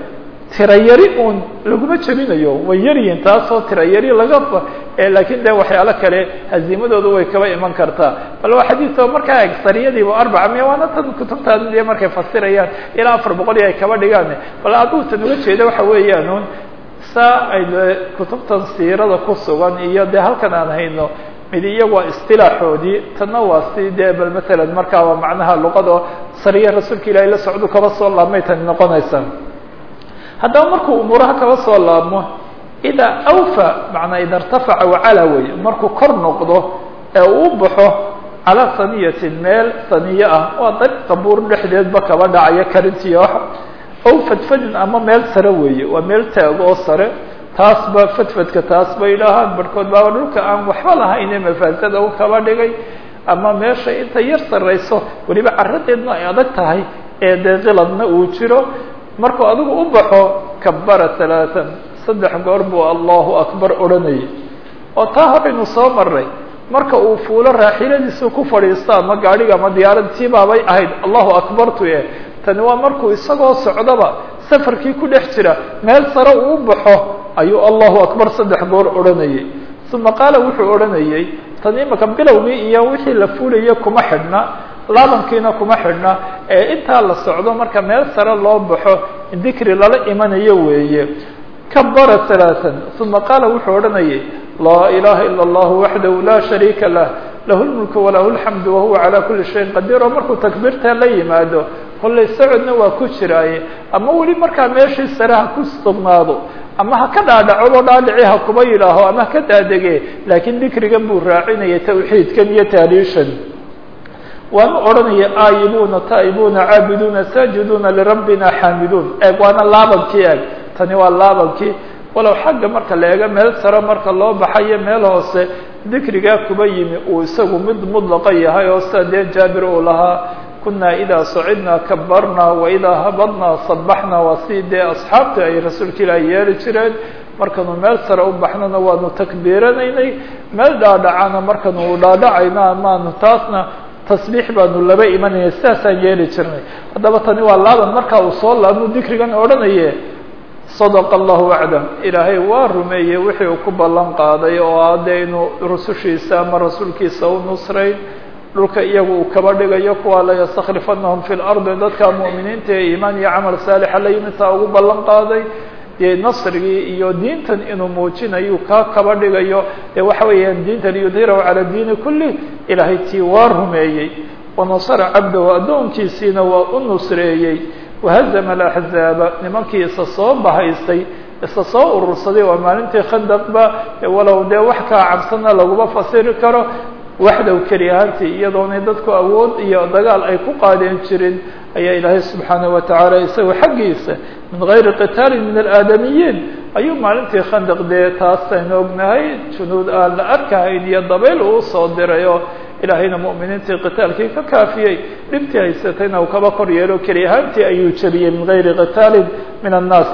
tirayari uun laguma jebinayo way yaryihin taasoo tirayari laga laakiin de waxyaalo kale haziimadoodu way kaba iman kartaa bal waa xadiioo markaa sariyadiiba arbaca miya waana tan kutubtaan de markay fasirayaan ilaa afar boqol iyo ay kaba dhigaan bal aduu tan uga jeeda waxa weeyaan un saa ay kutubtan siirada ku sugan iyo de halkan aan hayno mid iyagu waa istilaaxoodii tanna waa si dee bal matalan markaa waa macnaha luqado sariya rasuulka ilaahay la socdu kaba soo laabmay tani noqonaysa haddaba markuu umuuraha kaba soo laabmo idaa awfa macnaa ida irtafaca wacala wey markuu kor noqdo ee uu baxo calaa saniyatin meel saniye ah waa dariiqa buur dhexdeedba kaba dhacaya karintiyo wax ow fadfadin ama meel sare weeye waa meel taago oo sare taasba fadfadka taas bay idhaahaan barhkood baaba dhulka aan waxba lahaynee mafaasada u kaba dhigay ama meesha inta yar sarrayso weliba caradeedna ay adag tahay ee dee qiladna uu jiro markuu adigu u baxo kabara talaatan saddex goor buu allahu akbar odhanayay oo taa horaynu soo maray marka uu fuulo raaxiladiisu ku fadhiisto ama gaadhiga ama diyaaradtii baabay ahayd allahu akbartu e tani waa markuu isagoo socdaba safarkii ku dhex jira meel sare uu u baxo ayuu allahu akbar saddex goor odhanayay uma qaala wuxuu odhanayay tan imaka bilowgii iyo wixii la fuulaya kuma xidhna laabankiina kuma xidhna ee intaa la socdo marka meel sare loo baxo dikri lala imanayo weeye kabara ثaلaaثا uma qaala wuxuu odhanayay laa ilaha ilا اllah waxdahu la shariika lah lahu اlmulk walahu اlxamd wahuwa calى kuli shayin qadiir oo markuu takbiirta la yimaado kollay socodna waa ku jiraaye ama weli markaa meeshii sare ha ku sugnaado ama ha ka dhaadhaco dhaadhici ha kuba yidhaaho ama ha ka daadege laakiin dikrigan buu raacinaya tawxiidkan iyo taaliishan waanu odhanaya aayibuuna taa'ibuuna caabiduuna saajiduuna lirabbina xaamiduun eeg waana laabankii eeg tani waa laabankii walow xagga marka la eego meel sare marka loo baxayo meel hoose dikrigaa kuba yimi uu isagu mid mudlaqa yahay oo sida dee jaabir uu lahaa kunaa idaa sacidnaa kabarnaa waidaa habadnaa sabaxnaa waa si dee asxaabta ay rasuulka ilaahi yeeli jireen markanu meel sare u baxnona waanu takbiiranaynay meel dhaadhacana markanu dhaadhacayno amaanu taasna tasbiix baanu laba imanayna sidaasaan yeeli jirnay haddaba tani waa laaban markaa uu soo laabnu dikrigan odhanaye sadaqa allahu wacdah ilaahay waa rumeeyey wixii uu ku ballan qaaday oo hadde inuu rusushiisa ama rasuulkiisa u nusrayn dhulka iyagu uu kaba dhigayo kuwa la yastaklifanahum fi lardi dadka mu'miniinta ee iimaan iyo camal saalixa la yimitaa ugu ballan qaaday dee nasrigii iyo diintan inuu muujinayo kaa kaba dhigayo dee waxa weeyaan diintan yudhirahu cala diini kulli ilaahay tii waa rumeeyey wanasara cabdahu addoonkiisiina waa u nusreeyey wahazama alaxzaaba nimankii isa soo bahaystay isa soo urursaday waa maalintii khandaqba walow dee wax kaa cabsana laguma fasiri karo waxdow keli ahaantii iyadoonay dadku awood iyo dagaal ay ku qaadeen jirin ayaa ilaahay subxaanaه watacaala isagoo xaggiisa min gayri qitaalin min alaadamiyiin ayuu maalintii khandaq dee taasaynu ognahay junuud aan la arkahayn iyo dabayl uu soo diray oo ilaahayna mu'miniintii qitaalkii ka kaafiyey dhibtii haysatayna uu kaba kor yeelo keli ahaantii ayuu jebiyey min gayri qitaalin min annaas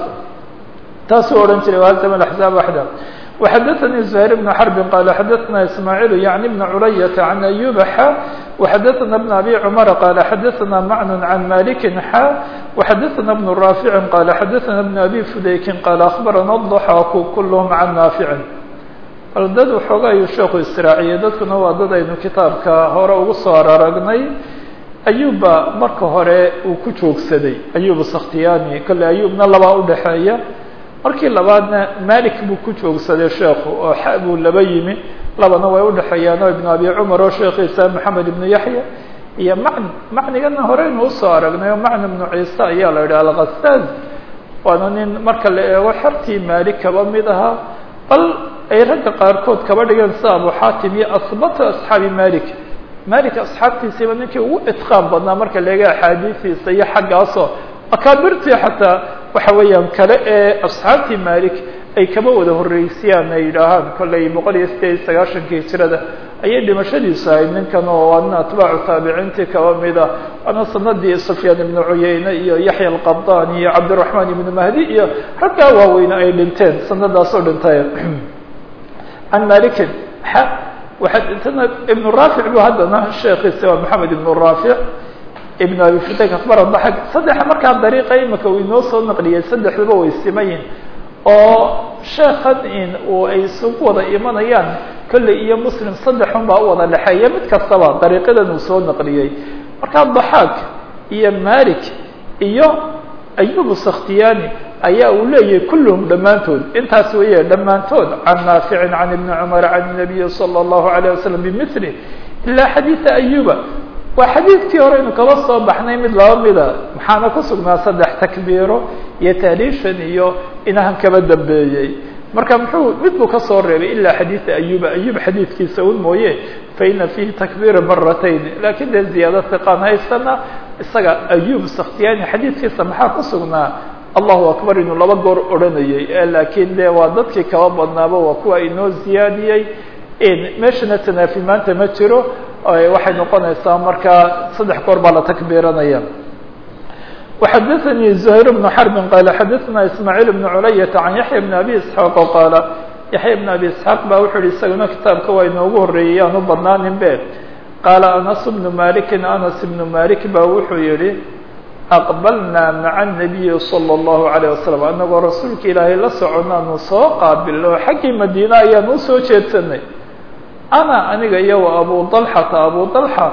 taasuu odhan jiray wahazama axzaab waxda وxdثnي زهير بن حرب قال xdثna إسماعيل يعني بن عرية عن أيوب xا وxdثna بن أبي عمر قال xdثna معن عن مالك xا وxdثna بن رافع قال xdثna بن أبي فdيk قال أخبرna الضحاk كلهم عن نافع bal dad waxooga ayuu sheeku israaciyey dadkuna waa dad aynu kitaabka hore ugu soo araragnay ayuba marka hore uu ku joogsaday ayub sakhtiyani kale ayubna labaa udhaxeeya markii labaadna malik buu ku joogsaday sheekhu oo xa buu laba yimi labana way udhexeeyaanoo ibnu abi cumar oo sheekhiisa maxamed ibnu yaxya iyo macni macnigana horeynu usoo aragnay oo macni ibnu ciise ayaa la yidhaha alkhasaaz waana nin marka la eego xertii malik kaba mid ahaa bal ay ragga qaarkood kaba dhigeen sida abu xaatim iyo asbata asxaabi malik malik asxaabtiisiiba ninkii ugu itqaan badnaa marka la eego axaadiistiisa iyo xaggaasoo akaabirtii xataa waxa weeyaan kale ee asxaabtii malik ay kaba wada horreysiyaan ay yidhaahaan kollay boqol iyo sideed iyo sagaashankii hijrada ayay dhimashadiisu ahayd ninkan oo waana atbaacu taabiciintii kaba mida waana sanadii sufyaan ibnu cuyeyne iyo yaxya alqabdaan iyo cabdiraxmaan ibnu mahdi iyo raggaa waaweyne ay dhinteen sanadaasoo dhintay can malikin waxaa ibnu raafic bu haddana sheekhiisa waa maxamed ibnu raafic ibn abi futek akbar daxak saddexa markaa dariiqa imika uu inoo soo naqliyay saddexduba way simayin oo sheekhan in uu ay isugu wada imanayaan kolley iyo muslim saddexun baa u wada dhexeeya mid kastaba dariiqadan uu soo naqliyey markaa daxaak iyo malik iyo ayubu sakhtiyani ayaa uu leeyahay kulluhum dhammaantood intaas weeye dhammaantood can naaficin can ibni cumar can nabiyi salى اllahu alayه wasalam bimili ilaa xadiida ayuba waa xadiidkii hore inu kaba soo baxnay mid laba mida maxaana ku sugnaa saddex takbiiro iyo tahliishan iyo inahan kaba dambeeyey marka muxuu mid buu kasoo reebay ilaa xadiida ayuba ayub xadiidkiisa un mooye faina fiihi takbiira maratayn lakin dee ziyaado hiqaan haysana isaga ayub sakhtiyani xadiidkiisa maxaa ku sugnaa allahu akbar inuu laba goor odhanayey laakiin de waa dadkii kaba badnaaba waa kuwa inoo ziyaadiyey meeshana tanaafi maanta ma jiro waxay noqonaysaa markaa saddex goor baa la takbiiranaya وxadثnي زهير بن حرب qال xadثna إسماعيل بن عlyة عن يحيى بن أbي اسحاq qاaل يحyى بن أbي اسحاq ba wuxuu hi isaguna kitaabka waa inoogu horeeyey aan u badnaanin be qاala أنس بن مالك أنس بن مالك ba wuxuu yihi أqبلna mعa النبي صلى الله عليه وسلم anagoo rasuulka ilaahay la soconaanu soo qaabilno xaggii madينة ayaan usoo jeedsanay أنا aniga iyo و أbو طلحةa أbو طلحة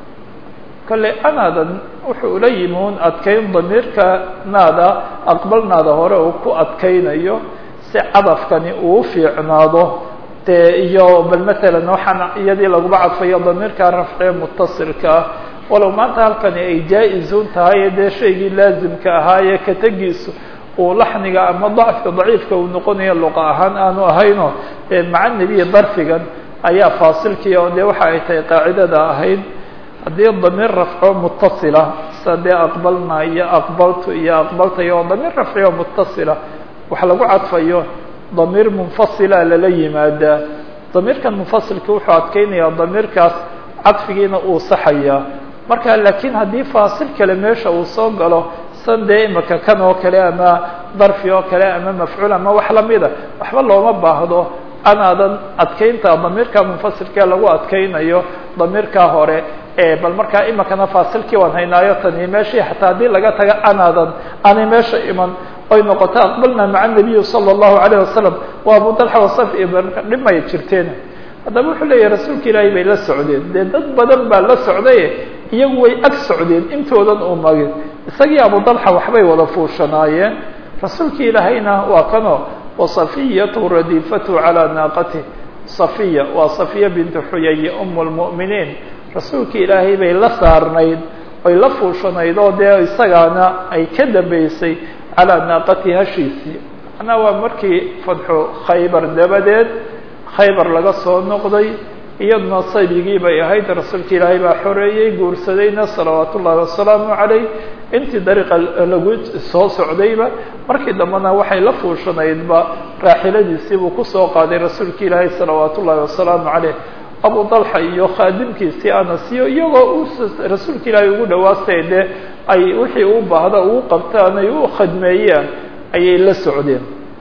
kale anaadan wuxuu ula yimi un adkayn damiirka naada aqbalnaada hore uu ku adkaynayo si cadafkani uu fiicnaado dee iyo bal matalan waxaan iyadii laguma cadfayo damiirka rafcee mutasilka ah walow maanta halkani ay jaa-izun tahay dee shaygii laazimka ahaayee ka tegiisu uu laxniga ama dacfka daciifka uu noqonayo luqa ahaan aanu ahayno maca nebiya darfigan ayaa faasilkii oo dee waxa ay tahay qaacidada ahayd haddii damiir rafco mutasila sida dee aqbalna iyo aqbaltu iyo aqbaltayo oo damiir rafciyo mutasila wax lagu cadfayo damiir munfasila lala yimaadaa damiirkan munfasilka wuxuu adkeynayaa damiirkaas cadfigiina uu saxayaa marka laakiin haddii faasil kale meesha uu soo galo san dee imika kan oo kale ama darfi oo kale ama mafcuul ama wax lamida waxba looma baahdo anaadan adkeynta damiirka munfasilkee lagu adkeynayo damiirkaa hore bal markaa imikana faasilkii waan haynaayo tani meeshii xataa haddii laga taga anaadan aanay meesha iman oy noqoto aqbalna maca nabiyi salى الlahu عalيه wasalam wa abu dalxa wasaf iyo dhimay jirteen haddaba wuxuu leeyahy rasuulka ilaahay bay la socdeen dee dad badan baa la socdaye iyagu way ag socdeen intoodan uu magin isagii abu dalxa waxbay wada fuushanaayeen rasuulka ilaahayna waa kano wasafiyatu radiifatu calى naaqatih safiya waa safiya bintu xuyay um اlmu'miniin rasuulka ilaahay bay la saarnayd oy la fuushanayd oo dee isagaana ay ka dambeysay calaa naaqati hashiisii macnaa waa markii fadxu khaybar dabadeed khaybar laga soo noqday iyaduna saybigii bay ahayd rasuulka ilaahay baa xoreeyey guursadayna salawaat ullahi wasalaamu calayh intii dariiqa lagu soo socdayba markii dambena waxay la fuushanaydba raaxiladiisii buu kusoo qaaday rasuulka ilaahay salawaat ullahi wasalaamu calayh abu dalxa iyo khaadimkiisii anas iyo iyagoo u rasuulka ilaahay ugu dhawaastay dee ay wixii u baahda ugu qabtaan ay u khadmeeyaan ayay la socdeen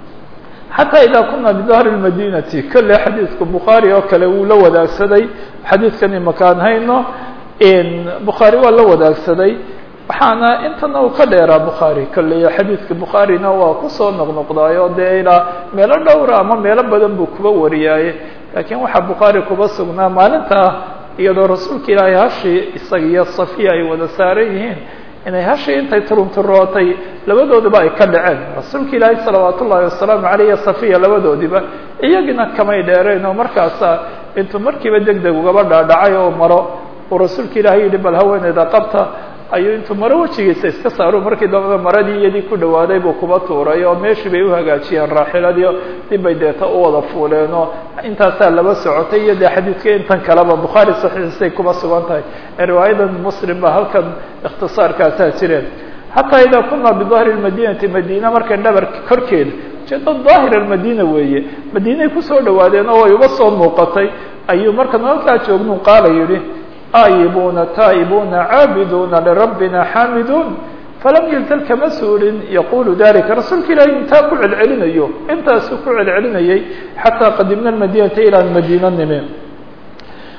xataa idaa kuna bidahri lmadinati kolle xadiidka bukhaari oo kale wuu la wadaagsaday xadiidkan imakaan hayno bukhaari waa la wadaagsaday waxaana intana uu ka dheeraa bukhaari kolley xadiidka bukhaarina waa kusoo noqnoqdaayo dee ilaa meelo dhowra ama meelo badan buu kuba wariyaaye laakiin waxaa bukhaari kuba sugnaa maalintaa iyadoo rasuulka ilaahay hashii isaga iyo safiya ay wada saaran yihiin inay hashii intay turunturootay labadooduba ay ka dhaceen rasuulka ilaahay salawaat ullahi wasalaamu caleyh iyo safiya labadoodiba iyagina kamay dheereen oo markaasa intuu markiiba deg deg ugaba dhaadhacay oo maro uu rasuulka ilaahay yihi bal haweeneyda qabta ayuu intuu maro wejigiisa iska saaro markii dambeba maradii iyadii ku dhawaaday buu kuba tuuray oo meeshii bay uhagaajiyeen raaxiladii dib bay deeta u wada fuuleen oo intaasaa laba socotay iyo dee xadiidka intan kaleba bukhaari saxiixiisay kuba sugan tahay riwaayadan muslim ba halkan ikhtisaarkaasaa jireen xataa idaa kuna bidahri lmadinati madiina markay dhabarka korkeeda ujeeda daahir almadina weeye madiinay kusoo dhawaadeen oo way uga soo muuqatay ayuu markan halkaa joognu qaala yihi aayibuna taa'ibuna caabiduna lirabbina xaamiduun falam yalzal kama suurin yaqulu dalika rasuulka ilaahay intaa ku celcelinayo intaasuu ku celcelinayay xataa qadimna madinata ilaa madiina nime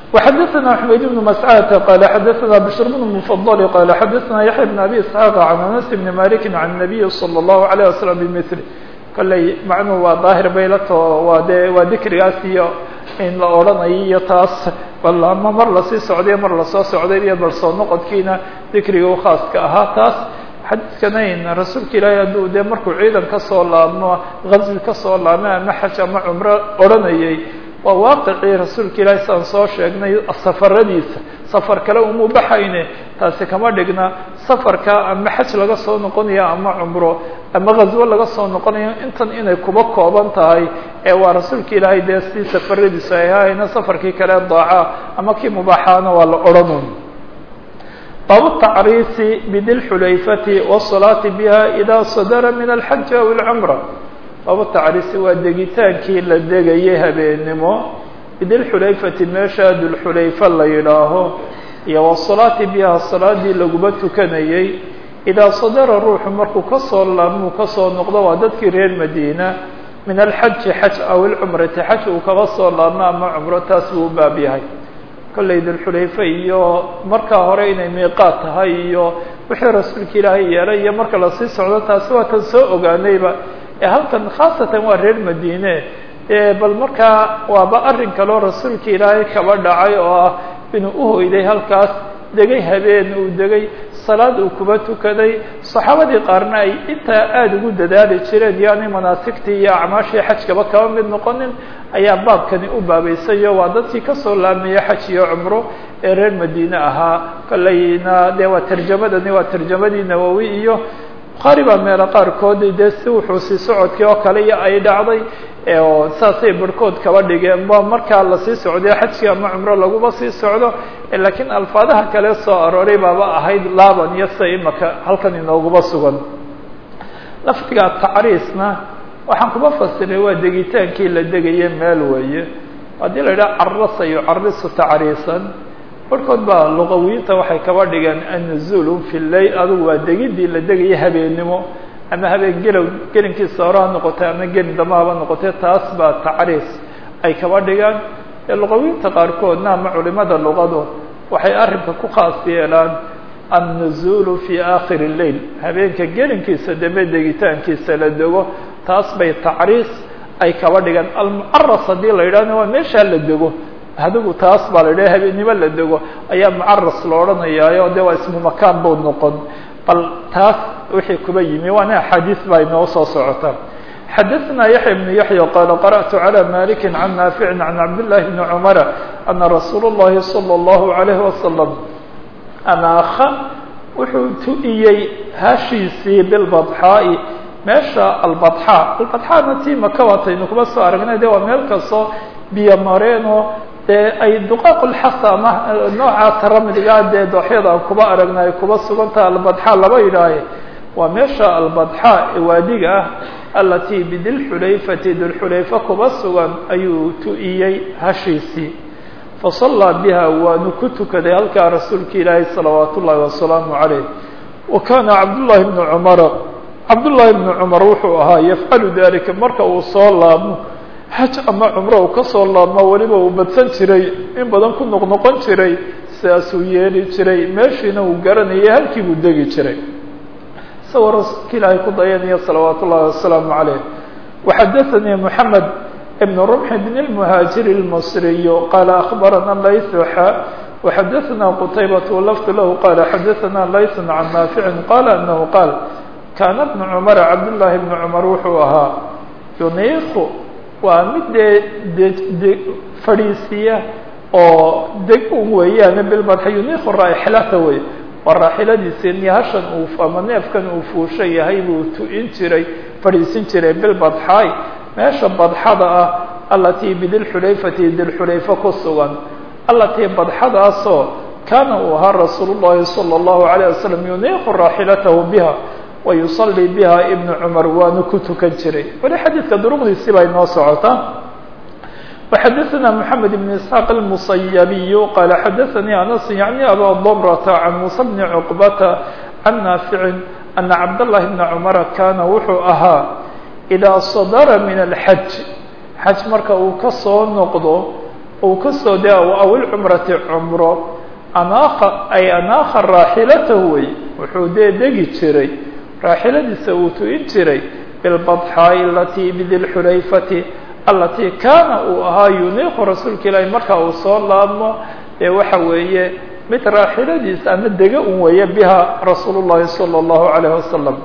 وxadثna حmayd بن مسcاd qال xadثna بشhr بن مفضل qال xadثna yaحyى بن أbي اسحاq عن أنس بن مالك عن النبي صلى الله عليه وسلم بmثل kolley macnuhu waa daahir baylato waa dee waa dikrigaas iyo in la odhanayo iyo taas bal ama mar lasii socday mar lasoo socday iyo bal soo noqodkiina dikriga u khaaska ahaa taas xadiidkanayn rasuulka ilaahay hadduu dee markuu ciidan kasoo laabmo gaswi kasoo laabmo ama xaj ama cumro odhanayay waa waaqicii rasuulka ilaahay sidaan soo sheegnay safaradiisa safar kale umuu baxayne taasi kama dhigna safarka ama xaj laga soo noqonayo ama cumro ama ghaswo laga soo noqonayo intan inay kuba kooban tahay ee waa rasuulka ilaahay dee si safaradiisu ay ahayna safarkii kale daaca ama kii mubaaxaana waa la odhanun baabu tacriisi bidilxulayfati wالصalaati biha ida sadara min alxaji aw اlcumra baabu tacriisi waa degitaankii la degayay habeennimo bidilxulayfati meesha dulxulayfa la yidhaaho iyo wasalaati biha salaadii laguba tukanayey idaa sadara ruuxu markuu kasoo laabmuu kasoo noqdo waa dadkii reer madiina min alxaji xaj aw ilcumrati xaj uu kaba soo laabmo ama cumro taas buu u baab yahay kollay dulxulayfe iyo markaa hore inay miiqaad tahay iyo wixii rasuulka ilaahay yeelay iyo marka lasii socdo taasi waa tan soo ogaanayba ee halkan khaasatan waa reer madiine bal markaa waaba arrin kaloo rasuulka ilaahay kaba dhacay oo ah inuu uhoyday halkaas degay habeen uu degay salaad uu kuba tukaday saxaabadii qaarna ay intaa aada ugu dadaali jireen yaani manaasigtii iyo acmaashii xajkaba kaba mid noqonin ayaa baabkani u baabaysayo waa dadkii kasoo laabmaya xaj iyo cumro ee reer madiine ahaa kolleyna dee waa tarjamadani waa tarjamadii nawowi iyo bukhaari baa meelo qaarkood dee si wuxuu sii socodkii oo kale iyo ay dhacday oo saasay barhkood kaba dhigeen ba markaa lasii socday xajkii ama cumro laguba sii socdo laakiin alfaadaha kale soo arooray baaba ahayd laaban iyo sida imaka halkan inooguba sugan lafdiga tacriisna waxaan kuba fasiray waa degitaankii la degaye meel weeye haddii la yidhaha carasa yucarisu tacriisan barhkood baa luqawiyiinta waxay kaba dhigeen annuzulu fi leyl adugu waa degidii la degaye habeennimo ama habeen gelow gelinkiisa hore ha noqotay ama gelin dama haba noqotay taas baa tacriis ay kaba dhigaan ee luqawiyiinta qaarkoodna ama culimada luqadu waxay arrinka ku khaas yeelaan annuzulu fi aakhiri leyl habeenka gelinkiisa dambe degitaankiisa la dego taas bay tacriis ay kaba dhigaan almucaras haddii la yidhahna waa meeshaa la dego adigu taas baa la yidhaha habeennimo la dego ayaa mucaras la odhanayaayo de waa ismu makaan buu noqon bal taas wixii kuba yimi waana axaadiis baa inoo soo socota xadaثna yaحya بن yaحya qala qarأtu عlى malik can naafici can cabdالlahi bni cmara ana rasuul الlahi salى الlahu عalayه wasalam anaakha wuxuu tu-iyey hashiisii bilbadxaa'i meesha albadxaa albadxaana tii maka waataynu kuma soo aragnay de waa meel kastoo biyo mareeno dee ay duqaaqulxasa ama nooca taramdigaa dee dooxyada aan kuba aragna ay kuba sugantaha albadxaa laba yidhaahe waa meesha albadxaa ee waadiga ah alatii bidilxulayfati dilxulayfa kuba sugan ayuu tu-iyey hashiisii fasallaa biha waanu ku tukaday halkaa rasuulka ilaahi salawaat ullaahi wasalaamu calayh wa kaana cabdullaahi bnu cumara cabdullaahi bnu cumar wuxuu ahaa yafcalu dalika marka uu soo laabmo xaj ama cumro uu kasoo laabmo weliba uu badsan jiray in badan ku noqnoqon jiray sidaasuu yeeli jiray meeshiina uu garanayay halkii buu degi jiray isagoo rasuulka ilaahay ku dayanaya salawaat ullahi wasalaamu calayh waxadaanii moxamed ibn rumx bn اlmuhaajiri اlmasriy qaala akbarana laytxa waxadaثna qtaybat lafd lahu qala xadaثna layt can naafici qala anahu qaal kaana bnu cumara cabdullaahi bnu cumar wuxuu ahaa yuniiku waa mid dee de fadhiisiya oo deg un weeyaane bilmadxa yuniiku raaxilata wey waa raaxiladiisi nihashan uu ama neefkan uu fuusha yahay buu tu-in jiray fadhiisin jiray bilbadxaay meesha badxada ah alatii bidilxulayfati dilxulayfa ku sugan alatii badxadaasoo kaana uu ahaa rasuul llahi salى اllahu alayه wasalam yuniiqu raaxilatahu biha wa yusalii biha ibnu cumar waanu ku tukan jiray weli xadiidka duruqdiisii baa inoo socotaa وxadثna محamed بن isحاq الmuصayabiy qala xadaثanii anas yaعni aba dmrata can musa bni cqbata can naafici ana cabdالlahi bna cumara kaana wuxuu ahaa إidaa sadara min الxaj xaj marka uu ka soo noqdo uu kasoo de aw ilcumrati cumro anaakha ay anaakha raaxilatahu wey wuxuu dee degi jiray raaxiladiisa uu tu'in jiray bilbadxaa'i alatii bidilxulayfati alatii kaana uu ahaa yuniiqu rasuulka ilaahi marka uu soo laabmo ee waxa weeye mid raaxiladiisa ama dega un weeye biha rasuul llahi salى اllahu alayh wasalam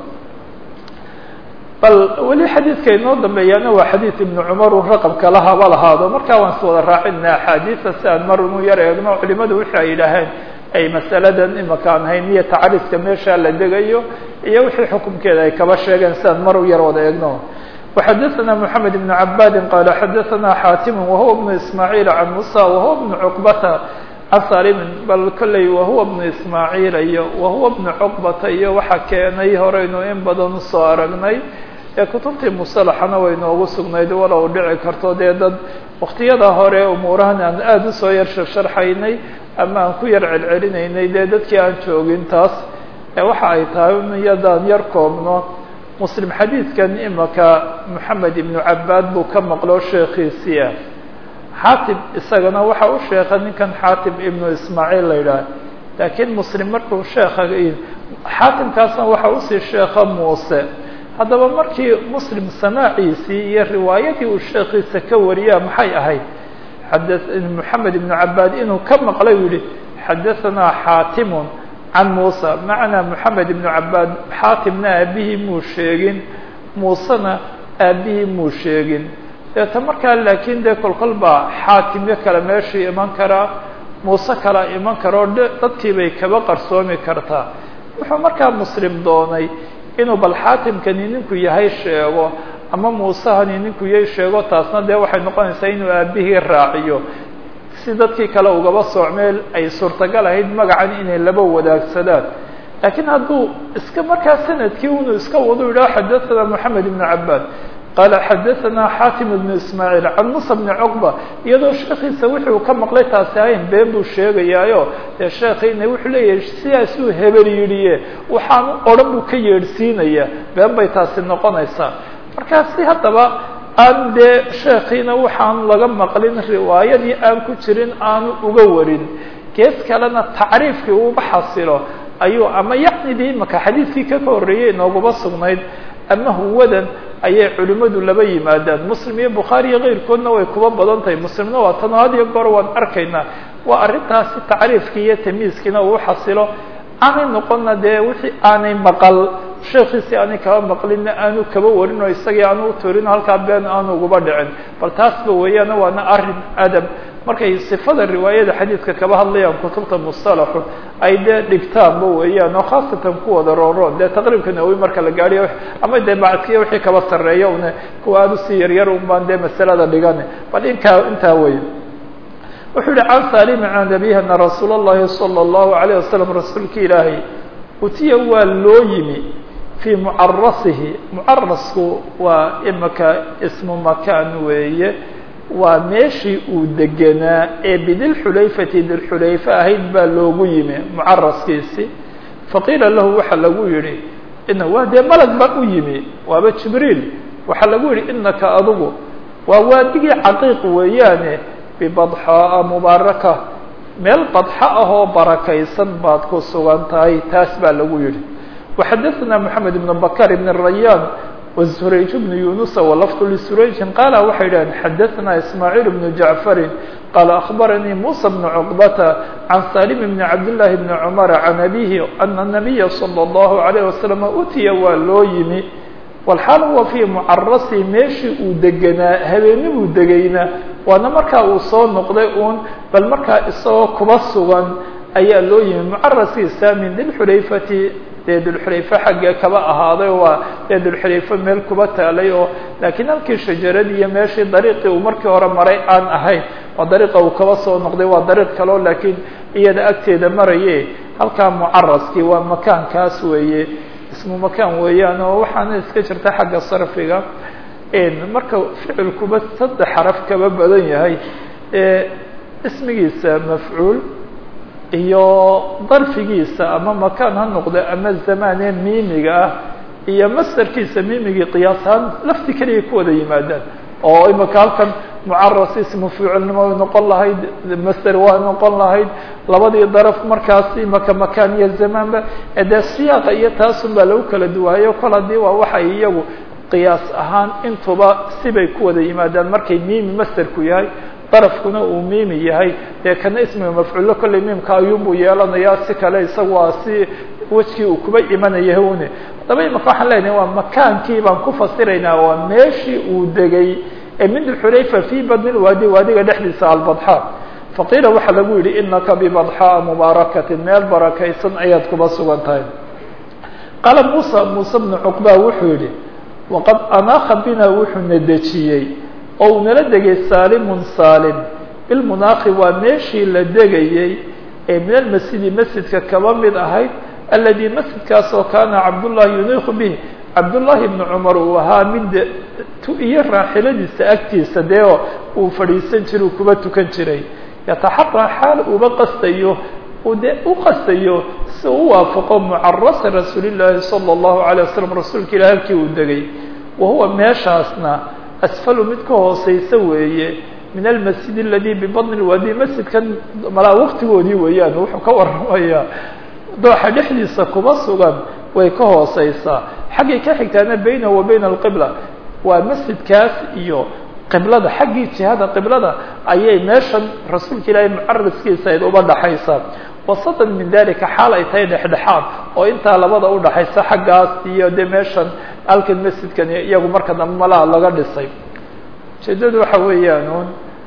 bal weli xadiidka inoo dambeeyaana waa xadiid ibnu cumar uu raqabka la haba lahaado markaa waan is wada raacina axaadiida si aan mar unu yar eegno culimadu wixii ay yidhaaheen ay masaladan imaka aan hayn iyo tacriiska meesha la degayo iyo wixii xukumkeeda ay kaba sheegeen si aan mar u yar wada eegno وxadثna محamed بن عabاdi qال xadثna xاtim وhuوa بن ismاعيل عan muسى وhuوa بن cqbata can salimi bal kolley wahuwa بن ismاعيil iyo wahuwa بن cqbata iyo waxa keenay horeynu in badan usoo aragnay ee kutubtii musalaxana way noogu sugnayd walow dhici karto dee dad waktiyada hore umuurahan aan aada usoo yar sharxaynay ama aan ku yar celcelinaynay dee dadkii aan joogin taas waxa ay tahay iyadaan yar koobno muslim xadiidkan imaka moxamed ibnu cabaad buu ka maqlo sheekhiisii ah xaatib isagana waxa u sheekha ninkan xaatib ibnu ismaaciil la yidhaah laakiin muslim markuu sheekha xaatimkaasna waxa usii sheekha muuse haddaba markii muslim samaaciisii iyo riwaayadii uu sheekhiisa ka wariyaa maxay ahayd xada moxamed ibnu cabaad inuu ka maqlay u yihi xadahanaa xaatimun can muuse macnaa moxamed ibnu cabaad xaatimna aabihii muu sheegin muusena aabihii muu sheegin deeta markaa laakiin dee kolkol baa xaatimyo kale meeshii iman karaa muuse kala iman karoo dadkii bay kaba qarsoomi kartaa wuxuu markaa muslim doonay inuu bal xaatimkani ninku yahay sheego ama muusehani ninku yahay sheego taasna dee waxay noqonaysaa inuu aabihii raaciyo si dadkii kale ugaba soocmeel ay suurtagal ahayd magacan inay laba wadaagsadaan laakiin hadduu iska markaa sanadkii unu iska wado yidhaho xadathana moxamed ibnu cabaad qaala xadathana xaatim ibnu ismaaciil can musa bni cuqba iyadoo sheekiisa wuxuu ka maqlay taasi ahayn been buu sheegayaayo dee sheekiina wuxuu leeyahay sidaasuu hebel yidhiye waxaanu odhan buu ka yeedhsiinaya been bay taasi noqonaysaa markaasi haddaba aan dee sheekiina waxaan laga maqlin riwaayadii aan ku jirin aanu uga warin gees kalena tacriifkii uuba xasilo ayuu ama yacnidii imaka xadiidkii ka horreeyey inooguma sugnayd ama huwadan ayay culimmadu laba yimaadaan muslim iyo bukhaari iyo keyrkoodna way kuba badan tahay muslimna waa tano had iyo goor waan arkaynaa waa arrintaasi tacriifkii iyo tamiiskiina uu xasilo aanay noqonna dee wixii aanay maqal sheekiisii aanay kaba maqlinna aanu kaba warin oo isagii aanu uturin halkaa been aanu uguba dhicin bal taasba weeyaana waana arrin adab markay sifada riwaayada xadiidka kaba hadlayaan kutubta mustalaxu ay dee dhigtaanba weeyaan oo khaasatan kuwada rooroon dee taqriibka nawowi marka la gaadhiyo ama dee bacadkiya wixii kaba sarreeya une kuwa aada usii yaryar un baan dee masalada dhigane bal inkaa intaa wey wuxuu yihi can salimi can abihi ana rasuul اllahi salى اllahu alayه wasalam rasuulka ilaahay utiya waa loo yimi fii mucarasihi mucarasku waa imaka ismu makaan weeye waa meeshii uu degenaa ee bidilxulayfati dilxulayfa ahayd baa loogu yimi mucaraskiisi faqiila lahu waxaa lagu yihi ina waa dee malag baa u yimi waaba jibriil waxaa lagu yihi inaka adugu waa waadigii caqiiq weeyaane bibadxaa mubaaraka meel badxa ahoo barakaysan baad ku sugan tahay taas baa lagu yihi waxadaثna moxamed ibn bakar ibn rayaan wsurayj bnu yunusa walafdu lisurayjin qaala waxay idhaheen xadaثna ismaaciil bnu jacfarin qaala akhbaranii musa bnu cuqbata can salim bni cabdillaahi bni cumara can abihi ana nabiya salى اllahu alayh wasalam utiya waa loo yimi walxaal huwa fii mucarasi meeshii uu degenaa habeenibuu degayna waana markaa uu soo noqday uun bal markaa isagoo kuba sugan ayaa loo yimi mucaraskiisa min dilxulayfati dee dulxulayfe xaggee kaba ahaaday waa dee dulxulayfe meel kuba taalay oo laakiin halkii shajaradii iyo meeshii dariiqii uu markii hore maray aan ahayn waa dariiqa uu kaba soo noqday waa dariiq kaleo laakiin iyada agteeda maraye halkaa mucaraskii waa makaankaas weeye ismu makaan weeyaan oo waxaana iska jirta xagga sarfiga marka ficilkuba saddex xaraf kaba badan yahay ismigiisa mafcuul iyo darfigiisa ama makaan ha noqdo ama zamaanee miimiga ah iyo masderkiisa miimigii qiyaasahaan lafti keliya ku wada yimaadaan oo imaka halkan mucaras ismu ficilnimo way noqon lahayd master waa noqon lahayd labadii daraf markaasi maka makaan iyo zamaanba dee siyaaqa iyo taasun baa lagu kala duwaayo kol haddii waa waxay iyagu qiyaas ahaan intuba sibay ku wada yimaadaan markay miimi masterku yahay darafkuna uu miimi yahay dee kana ismiga mafcuulo kolley miimka ayuunbuu yeelanayaa si kale isagu waa si wejkii uu kuba imanaya une haddaba imaka waxaan leenahay waa makaankii baan ku fasiraynaa waa meeshii uu degay ee min xurayfa fii badni lwaadi waadiga dhexdiisa albadxa faqiila waxaa lagu yidhi inaka bibadxaa mubaarakatin meel barakaysan ayaad kuba sugan tahay qaala muusa muuse bnu cuqba wuxuu yidhi waqad anaaka bina wuxuuna dejiyey oo uu nala degay saalimun saalim bilmunaaqi waa meeshii la degayey ee min almasjidi masjidka kaba mid ahayd aladi masjidkaas oo kaana cabdullahi yuniiku bih cabdullaahi bnu cumar uu ahaa mid tu iyo raaxiladiisa agtiisa dee uu fadhiisan jiray uu kuba tukan jiray yataxaraa xaal uba qastayo uu dee u qastayo si u waafaqo mucarasa rasuulillaahi sala allahu alay wasalam rasuulka ilah halkii uu degay wa huwa meeshaasna asfalu mid ka hooseysa weeye min almasjid aladi bibadni lwaadi masjidkan malaa waqtigoodii weeyaan wuxuu ka waramayaa dooxa dhexdiisa kuma sugan way ka hooseysaa xaggay ka xigtaana baynahu wa bayna alqibla waa masjidkaas iyo qiblada xaggii jihada qiblada ayay meeshan rasuulka ilaahay mucaraskiisa ayd uba dhaxaysaa wasatan min dalika xaal ay tahay dhexdhexaad oo intaa labada udhaxaysa xaggaas iyo dee meeshan halkan masjidkan iyagu marka dambe malaha laga dhisay ujeedadu waxa weeyaan un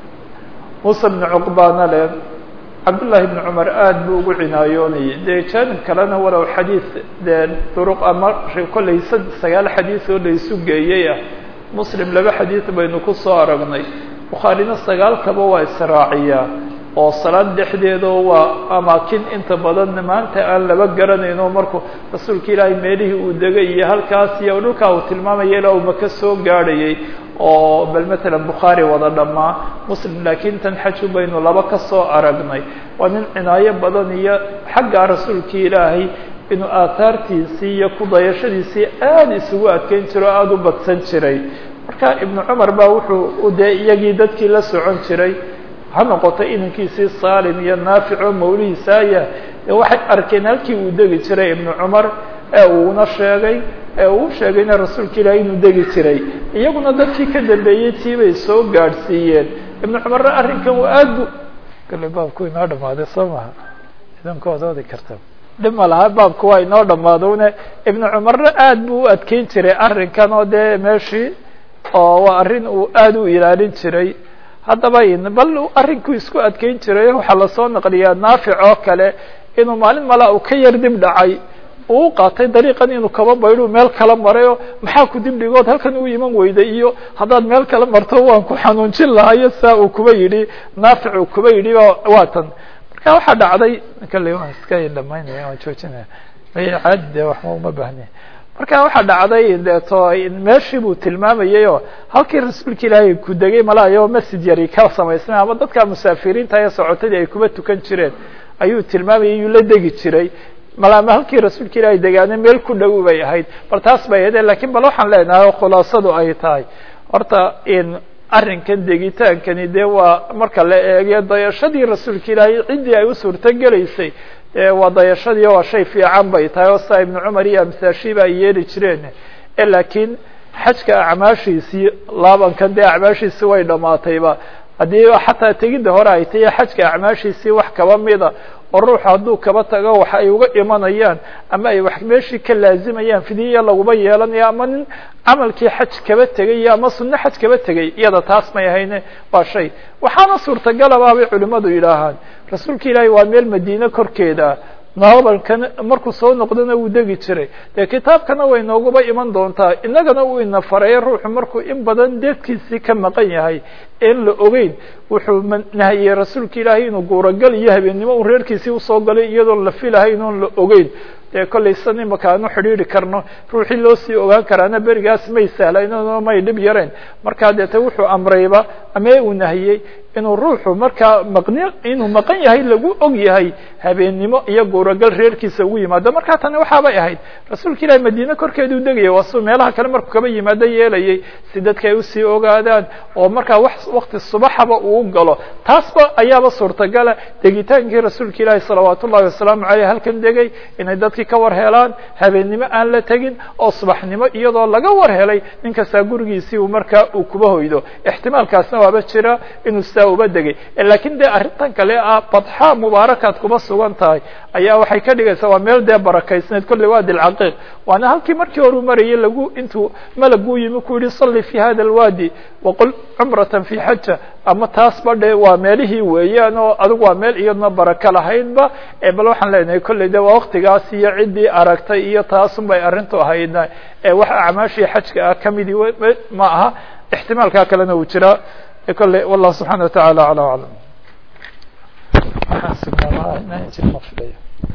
muuse bnu cuqbaana le cabdullaahi bnu cumar aada buu ugu cinaayoonayay dee jaanib kalena walow xadiid dee duruq ama kollay sagaal xadiid oo la isu geeyey ah muslim laba xadiid baynu ku soo aragnay bukhaarina sagaalkaba waa israaciyaa oo salaad dhexdeeda waa amaakin inta badan maanta aan laba garanayno markuu rasuulka ilaahay meelihii uu degay iyo halkaas iyo dhulkaa uu tilmaamaya ilaa uu maka soo gaadhayay oo bal matalan bukhaari wada dhammaa muslim laakiin tan xaju baynu laba ka soo aragnay waa nin cinaayo badan iyo xaggaa rasuulkii ilaahay inuu aahaartiisii iyo kudayashadiisii aada isugu adkeyn jiro o aada u badsan jiray marka ibnu cumar baa wuxuu dee iyagii dadkii la socon jiray ha noqoto inankiisii salim iyo naafic oo mawlihiisaaya waxay arkeen halkii uu degi jiray ibnu cumar ee uuna sheegay ee uu sheegayna rasuulka ilaahay inuu degi jiray iyaguna dadkii ka dambeeyey tii bay soo gaadhsiiyeen ibnu cumarna arrinkan uu aad bu kale baabku inoo dhamaaday soo maha idanka waad oodi karta dhib ma laha baabku waa inoo dhamaado une ibnu cumarna aad buu u adkeyn jiray arrinkan oo dee meeshii oo waa arrin uu aada u ilaalin jiray haddaba bal arrinkuu isku adkeyn jiray waxaa lasoo naqliyaa naafic oo kale inuu maalin mala uu ka yar dib dhacay uu qaatay dariiqan inuu kaba baydhu meel kala marayo maxaa ku dib dhigood halkan uu iman weyday iyo haddaad meel kala marto waan ku xanuunjin lahayo saa uu kuba yidhi naafic uu kuba yidhi waa tan marka waxaa dhacday kale waan iska dhamaynaya waan joojinaya caadi de waxba uma baahniya marka waxaa dhacday deeto meeshii buu tilmaamayay oo halkii rasuulka ilaahay ku degay malaayo masjid yari ka samaysnay ama dadka musaafiriinta ee socotadii ay kuba tukan jireen ayuu tilmaamayay yuu la degi jiray malaama halkii rasuulka ilaahay degaana meel ku dhow bay ahayd bal taas bay ahayd lakiin bal waxaan leenahay oo khulaasadu ay tahay horta in arrinkan degitaankani dee waa marka la eegyo dayashadii rasuulka ilaahay ciddii ay u suurto gelaysay waa dayashadii waa shay fiican bay tahay oo saa ibnu cumar iyo amsaashiiba ay yeeli jireen laakiin xajka acmaashiisii laabankan dee acmaashiisii way dhamaatayba haddii xataa tegidda hore ay tahiy xajka acmaashiisii wax kaba mida oo ruuxu hadduu kaba tago wax ay uga imanayaan ama ay wax meeshii ka laazimayaan fidiya laguma yeelanayo ama nin camalkii xaj kaba tegay ama sunno xaj kaba tegay iyada taas may ahayne waa shay waxaana suurtagalaba bay culimmadu yidhaahaan rasuulka ilaahay waa meel madiine korkeeda naabalkan markuu soo noqdona wuu degi jiray dee kitaabkana way nooguba iman doontaa innagana uu ina fareeyo ruuxu markuu in badan deedkiisii ka maqan yahay in la ogeyn wuxuu nahiyey rasuulka ilaahay inuu guuragal iyo habeennimo uu reerkiisii usoo galay iyadoon la filahayn oon la ogeyn dee kollay san imaka aanu xidhiiri karno ruuxii loo sii ogaan karaana berigaas may sahlaynoo may dhib yareen markaa deete wuxuu amrayba ama uu nahiyey inuu ruuxu markaa maqni inuu maqan yahay lagu og yahay habeennimo iyo guuragal reerkiisa ugu yimaado markaa tani waxaabay ahayd rasuulka ilahi madiine korkeeduu degaya waa suu meelaha kale markuu kaba yimaado yeelayay si dadka ay usii ogaadaan oo markaa wax wakti subaxaba uu galo taasba ayaaba suurtagala degitaankii rasuulka ilaahi salawaat ullahi wasalaamu aleyh halkan degay inay dadkii ka war helaan habeennimo aan la tegin oo subaxnimo iyadoo laga war helay nin kastaa gurigiisii uu markaa uu kuba hoydo ixtimaalkaasna waaba jira inuu sidaa uba degay lakiin dee arrintan kale ah badxa mubaarakaad kuba sugan tahay ayaa waxay ka dhigaysaa waa meel dee barakaysneed kolley waa dilcaqiiq waana halkii markii hore u marayay lagu intuu malaguu yimi ku yihi salli fi hada alwadi waqul cumratan fi xaja ama taas ba dhe waa meelihii weeyaan oo adigu waa meel iyadna baraka lahaydba bal waxaan leenahay kolley de waa waktigaas iyo ciddii aragtay iyo taasun bay arrintu ahaydna wax acmaashii xajka ah kamidii ma aha ixtimaalkaa kalena uu jiraa kolley wallahu subxana wa taعala alى aclam